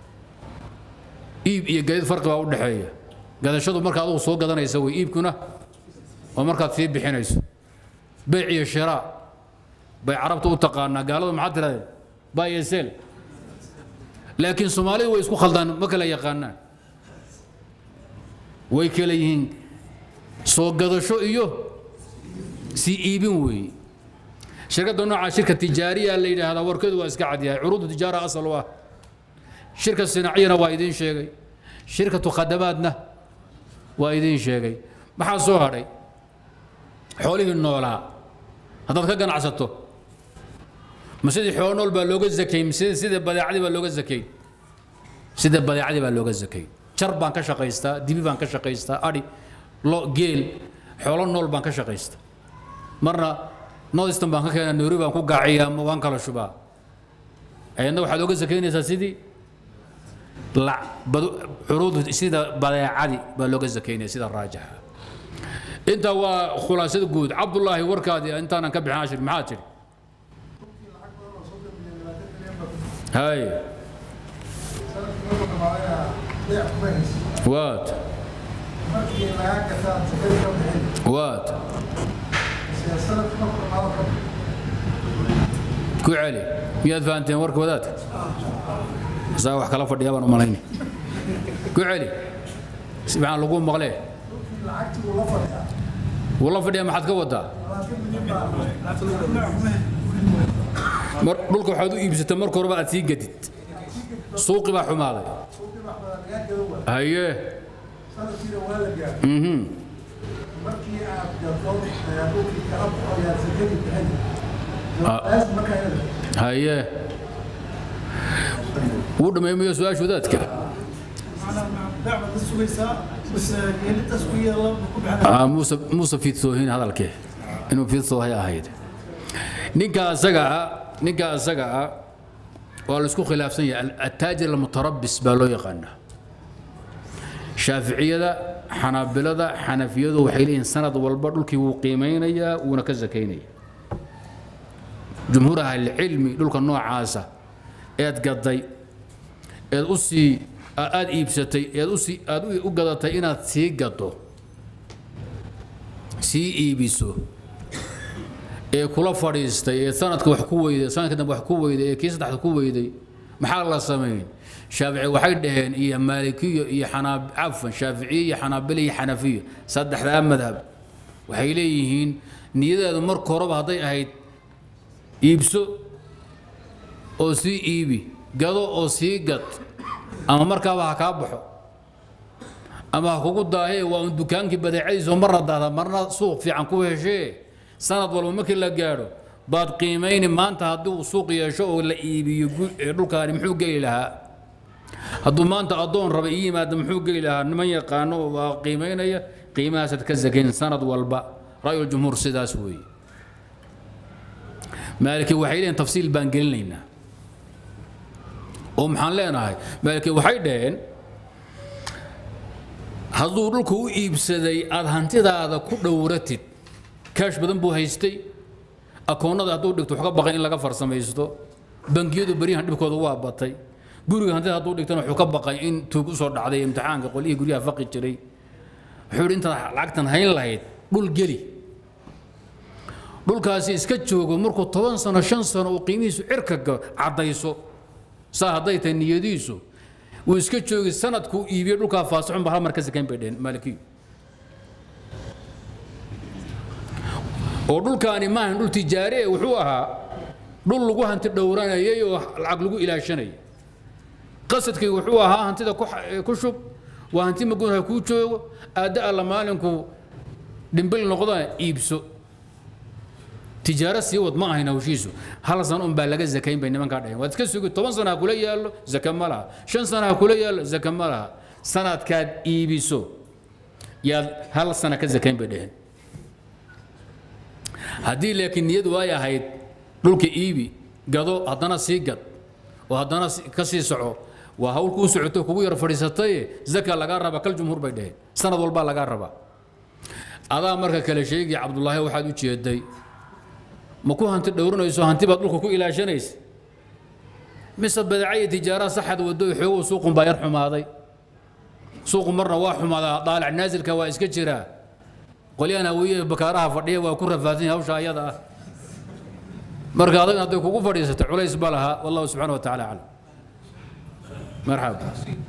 iib iyo gadid farqi baa u dhexeeya gadashadu marka adugu soo gadanaysa way iibkuna waa markaad sii bixinayso beyc iyo shiraa bay carabta u taqaanaa gaaladu maxaa tirahdeen buy and sell laakiin soomaalidu way isku khaldaan ma kala yaqaanaan way kala yihiin soo gadasho iyo sii iibin weeye shirkadda noocaa shirka tijaariya la yidhaahdaa warkeedu waa iska cadyahay curuudu tijaara asal u ah shirka sinaaciyana waa idiin sheegay shirkatu khadamaadna waa idiin sheegay maxaa soo hadhay xoolihii noolaa haddaad ka ganacsato ma sidii xoolo nool baa looga zakay mise sida badeecadii baa looga zakay sida badeecadii baa looga zakay jar baan ka shaqaystaa dibi baan ka shaqaystaa adhi lo geel xoolo nool baan ka shaqaystaa marna northeastern baan ka keenaa nairobi baan ku gaaciyaa waan kala shubaa ayadna waxaad oga zakaynaysaa sidii curuud sida badeecadii baa looga zakaynaya sida raajixa intaa waa khulaasada guud cabdullaahi warkaadii intaanan ka bixin ashir maxaa tidhi hay waad waad ku celi miyaad fahanteen warka wadaadka saa wax kala fadhiya baan u malayni ku celi si maxaan lagu maqlee wuu la fadhiya maxaad ka wadaa mar dhulka waxaad u iibsatay marka horeba aad sii gadid suuqi baa xumaaday haye mhm markii aad gato dhulkii kala baxo yaa sakadii bixin Ah. markaa haye wuu dhammeemayo su-aasha wadaadka dacwad ka sugaysaa bas geelidaas ku yeela ku bixin Ah, muuse muuse fiidsoohin hadalkee inuu fiidsoohay ahayd ninka asaga ah ninka asaga ah waa la isku khilaafsan yahay Al- attaajir almutarabis baa loo yaqaanaa shaaficiyada xanaabilada xanafiyadu waxay leeyihiin sanad walba dhulkii wuu qiimeynayaa wuuna ka sakaynaya jumhuur ahlilcilmi dhulka noocaasa eed gaday eed u sii aad iibsatay eed usii aad u- u gadatay inaad sii gado sii iibiso ee kula fadhiistay ee sanadka wax ku weyday sanadka dambe wax ku weyday ee kii saddexda ku weyday maxaa la samayn shaafici waxay dhaheen iyo maalikiyo iyo xanaab cafan shaaficiye iyo xanaabile iyo xanafiyo saddexdaa madhab waxay leeyihiin niyadeedu marka horeba hadday ahayd iibso oo sii iibi gado oo sii gad ama markaaba ha kaa baxo ama ha kugu daahee waa un dukaankii badeecadiisa oo marna daahda marna suuq fiican ku heshee sanad walba markii la gaadho baad qiimayni maanta haddii uu suuq yeesho oo la iibiyo gu- ee dhulkaani muxuu geli lahaa hadduu maanta addoon raba ii yimaada muxuu geli lahaa niman yaqaano oo waa qiimaynaya qiimahaasaad ka sakayn sanad walba ra'yuljumhuur sidaas weeye maaliki waxay leeyihin tafsiil baan gelinaynaa oo maxaan leenahay maaliki waxay dhaheen hadduu dhulka u iibsaday aad hantidaada ku dhowratid kaash badan buu haystay akoonnada hadduu dhigto wax ka baqay in laga farsamaysto bangiyadu beryahan dhibkooda waa batay guriga hantida hadduu dhigtana wuxuu ka baqay in tuug usoo dhacday imtixaanka qolyihii guryaha faqi jiray wuxuu yidhi intaad lacagtan hayn lahayd dhul geli dhulkaasi iska joogo markuu toban sano shan sano uu qiimihiisu cirka ga- caddayso saa hadday tahay niyadiisu wuu iska joogi sanadkuu iibiyey dhulkaa faasixun ba hal mar ka sakayn bay dheheen maalikiyu oo dhulkaani maahan dhul tijaari eh wuxuu ahaa dhul lagu hanti dhowranayay oo lacag lagu ilaashanayay qasadkii wuxuu ahaa hantida ku xa- eh, ku shub waa hanti magun ha kuu joogo aadda alla maalinku dhimbil noqdana iibso tijaaro sii wad ma ahayn hawshiisu hal sano un baa laga zakayn bay nimankaa dhaheen waad iska sugi toban sana ha kula yaallo zaka ma laha shan sana ha kula yaallo zaka ma laha sanadkaad iibiso yaad hal sana ka zakayn bay dhaheen haddii laakiin niyadu ay ahayd dhulka iibi gado haddana sii gad oo haddana si- ka sii soco waa hawl kuu socoto kugu yar fadhiisataye zaka lagaa raba kal jumhuur bay dhaheen sanad walbaa lagaa rabaa adaa marka kale sheegi cabdullaahi waxaad u jeeday ma ku hanti dhowranayso hanti baad dhulka ku ilaashanaysa mise badeeca iyo tijaara saxad wado xoogow suuqun baa yar xumaaday suuqu marna waa xumaadaa daalac naasilka waa iska jiraa qolyahan hawiye bakaaraha fadhiya waa ku rafaadsan yahay hawsha ayada ah marka adag hadday kugu fadhiisato culays ba laha wallahu subxaana wa tacaala aclam marxaba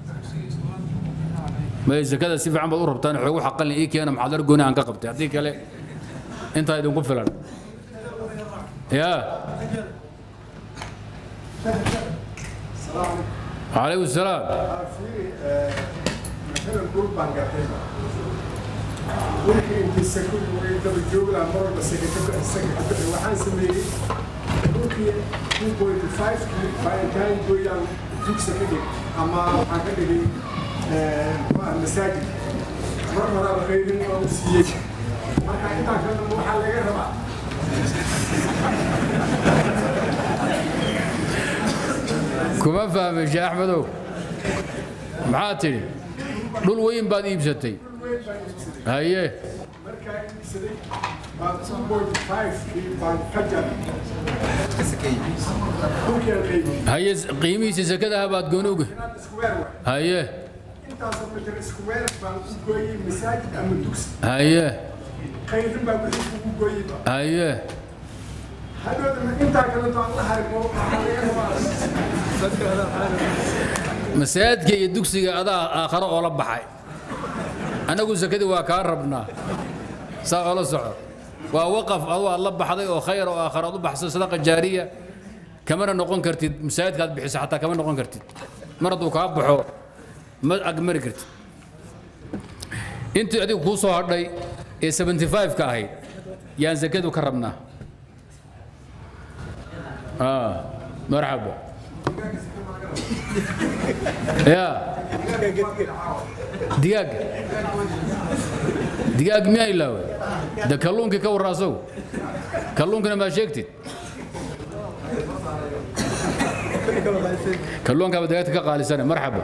may zakada si fiican baad u rabtaan xoogu xaqalin ii keena maxaad ar gooni aan ka qabtay haddii kale intaa idinku filan يا عليكم السلام مثلا دول بانجاتين dhulkii intii sako way daba joogi lahaa mar walba sakata sakata waxaan sameeyey dhulkii two point five kii baaritaan goyaan dugsa ka dhig ama waxaan ka dhigay waa masaajid mar horaa qaybin oo u siiyey marka intaa ka dambe waxaa laga rabaa kuma fahmay sheekh axmedow maxaad tidhi dhul weyn baad iibsatay haye markaa iibsaday waa two point five kii baan ka jaray dhulkii aan qaybiyey haye qiimihiisa sakadaha baad gooni uga inaad isku weer waay haye intaasoo mitir isku weer baan u gooyey masaajid ama dugsi haye khayrin baa wixii kugu gooyiba haye hadhoodana intaa kaleto aan la harimo waxaa laga rabaa masaajidka iyo dugsiga adaa aakharo oo la baxay annagu sakadii waa kaa rabnaa saa oola soco waa waqaf adu aad la baxday oo khayr oo aakharo aad u baxsay sadaqa jaariya kamana noqon kartid masaajidka aad bixiso xataa kama noqon kartid mar hadduu kaa baxo ma agmari kartid intii adigu kuu soo hadhay ee 75 ka ahayd yaan sakadu ka rabnaa آه مرحبا يا دياق دياق ما يلاوي ده كلونك كور راسو كلونك ما شيكتي كلونك بدايتك قال سنه مرحبا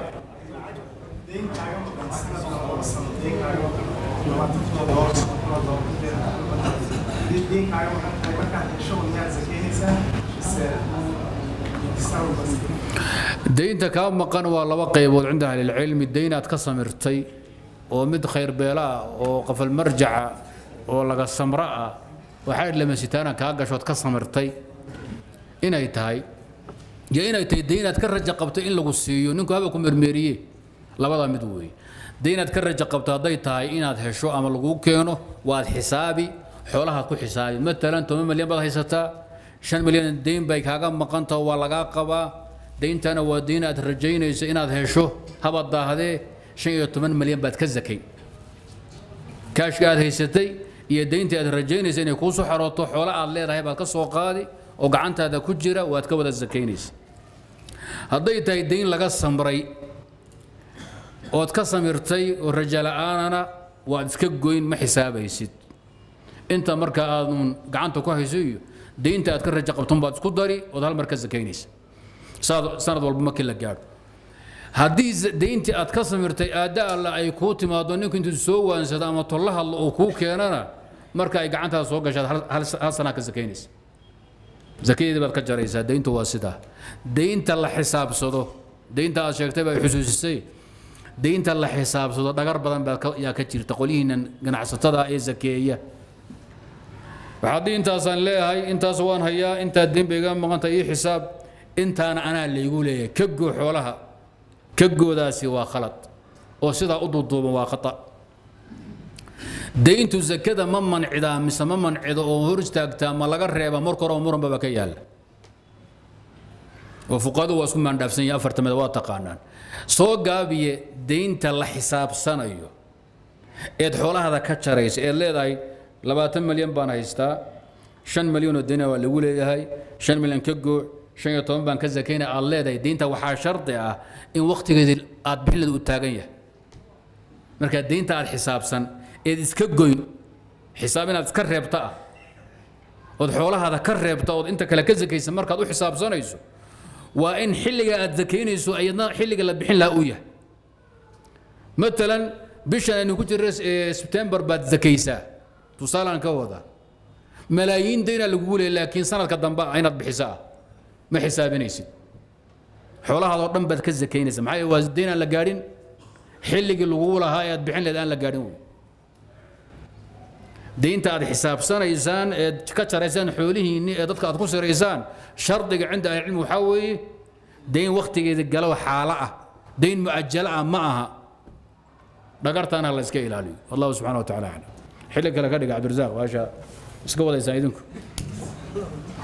daynta kaa maqan waa laba qaybood cinda ahli lcilmi dayn aad ka samirtay oo mid khayr beela ah oo qafal marjaca oo laga samro ah waxay lamasitaana kaa gashood ka samirtay inay tahay iyo inay tahay dayn aad ka raja qabto in lagu siiyo ninku haba ku mermeeriye labadaa mid weeye dayn aad ka raja qabto hadday tahay inaad hesho ama laguu keeno waad xisaabi xoolahaad ku xisaabi matalan toban milyan baad haysataa shan milyan dayn bay kaaga maqantaha waa lagaa qabaa dayntana waa dayn aad rajaynayso inaad hesho haba daahdee shan iyo toban milyan baad ka zakay kaashka aad haysatay iyo dayntii aad rajaynaysa inay kuu soo xarooto xoolo aad leedahay baad ka soo qaadi oo gacantaada ku jira waad ka wada zakaynaysa hadday tahay dayn laga samray ood ka samirtay oo raja la'aanana waad iska goyn ma xisaabaysid inta marka aadun gacanta ku hayso iyo daynta aad ka raja qabton baad isku dari ood hal mar ka zakaynaysa sanad walba markii la gaadho haddii dayntii aad ka samirtay aadda alla ay kuu timaado ninku intuu soo waansado ama tolla hadlo uu kuu keenana marka ay gacantaada soo gashaad hal sanaa ka zakaynaysa zakadeedii baad ka jaraysaa dayntu waa sidaa daynta la xisaabsado daynta aad sheegtay baa xusuusisay daynta la xisaabsado dhagar badan baa yaa ka jirta qolyihiinan ganacsatada ee zakeeya waxaad intaasaan leeyahay intaas waan hayaa intaa dayn bay iga maqanta ii xisaab intaana anaa laygu leeyahay ka goo xoolaha ka goodaasi waa khalad oo sidaa u duuduuban waa khata dayntu zakada ma mancidaa mise ma mancido oo hor istaagtaa ma laga reeba marka hore oo muranbaba ka yaalla oo fuqadu waa isku maandhaafsan yahay afarta mid waa taqaanaan soo gaabiye daynta la xisaabsanayo eed xoolahada ka jaraysa eed leedahay labaatan milyan baan haystaa shan milyan oo dayna waa lagu leeyahay shan milyan ka goo shan iyo toban baan ka zakayna aad leedahay daynta waxaa shardi ah in wakhtigeedii aad bixinleed u taagan yahay marka daynta aad xisaabsan eed iska goyn xisaab inaad iska reebta ah ood xoolahaada ka reebta ood inta kale ka zakaysa markaad u xisaabsanayso waa in xilliga aad zakaynayso ayadna xilliga la bixin lahaa uu yahay matalan bishan aynu ku jirra sebtembar baad zakaysaa tusaalaan ka wada malaayiin daynaa lagugu leeya laakiin sanadka dambe ah inaad bixiso ah ma xisaabinaysid xoolahaadoo dhan baad ka zakaynaysa maxaa yeele waa dayn aan la gaadhin xilligii lagugu lahaa ee aad bixin leed aan la gaadhin wey daynta aad xisaabsanaysaan eed ka jaraysaan xoolihiinni ee dadka aad ku siraysaan shardiga cinda ahlicilmi waxaa weeye dayn wakhtigeeda galow xaalo ah dayn mu'ajalo ah ma aha dhagartaana la iska ilaaliyo wallahu subxana wa tacaala aclam xilli kale ka dhiga cabdirasaaq waasha iska wadaysaan idinku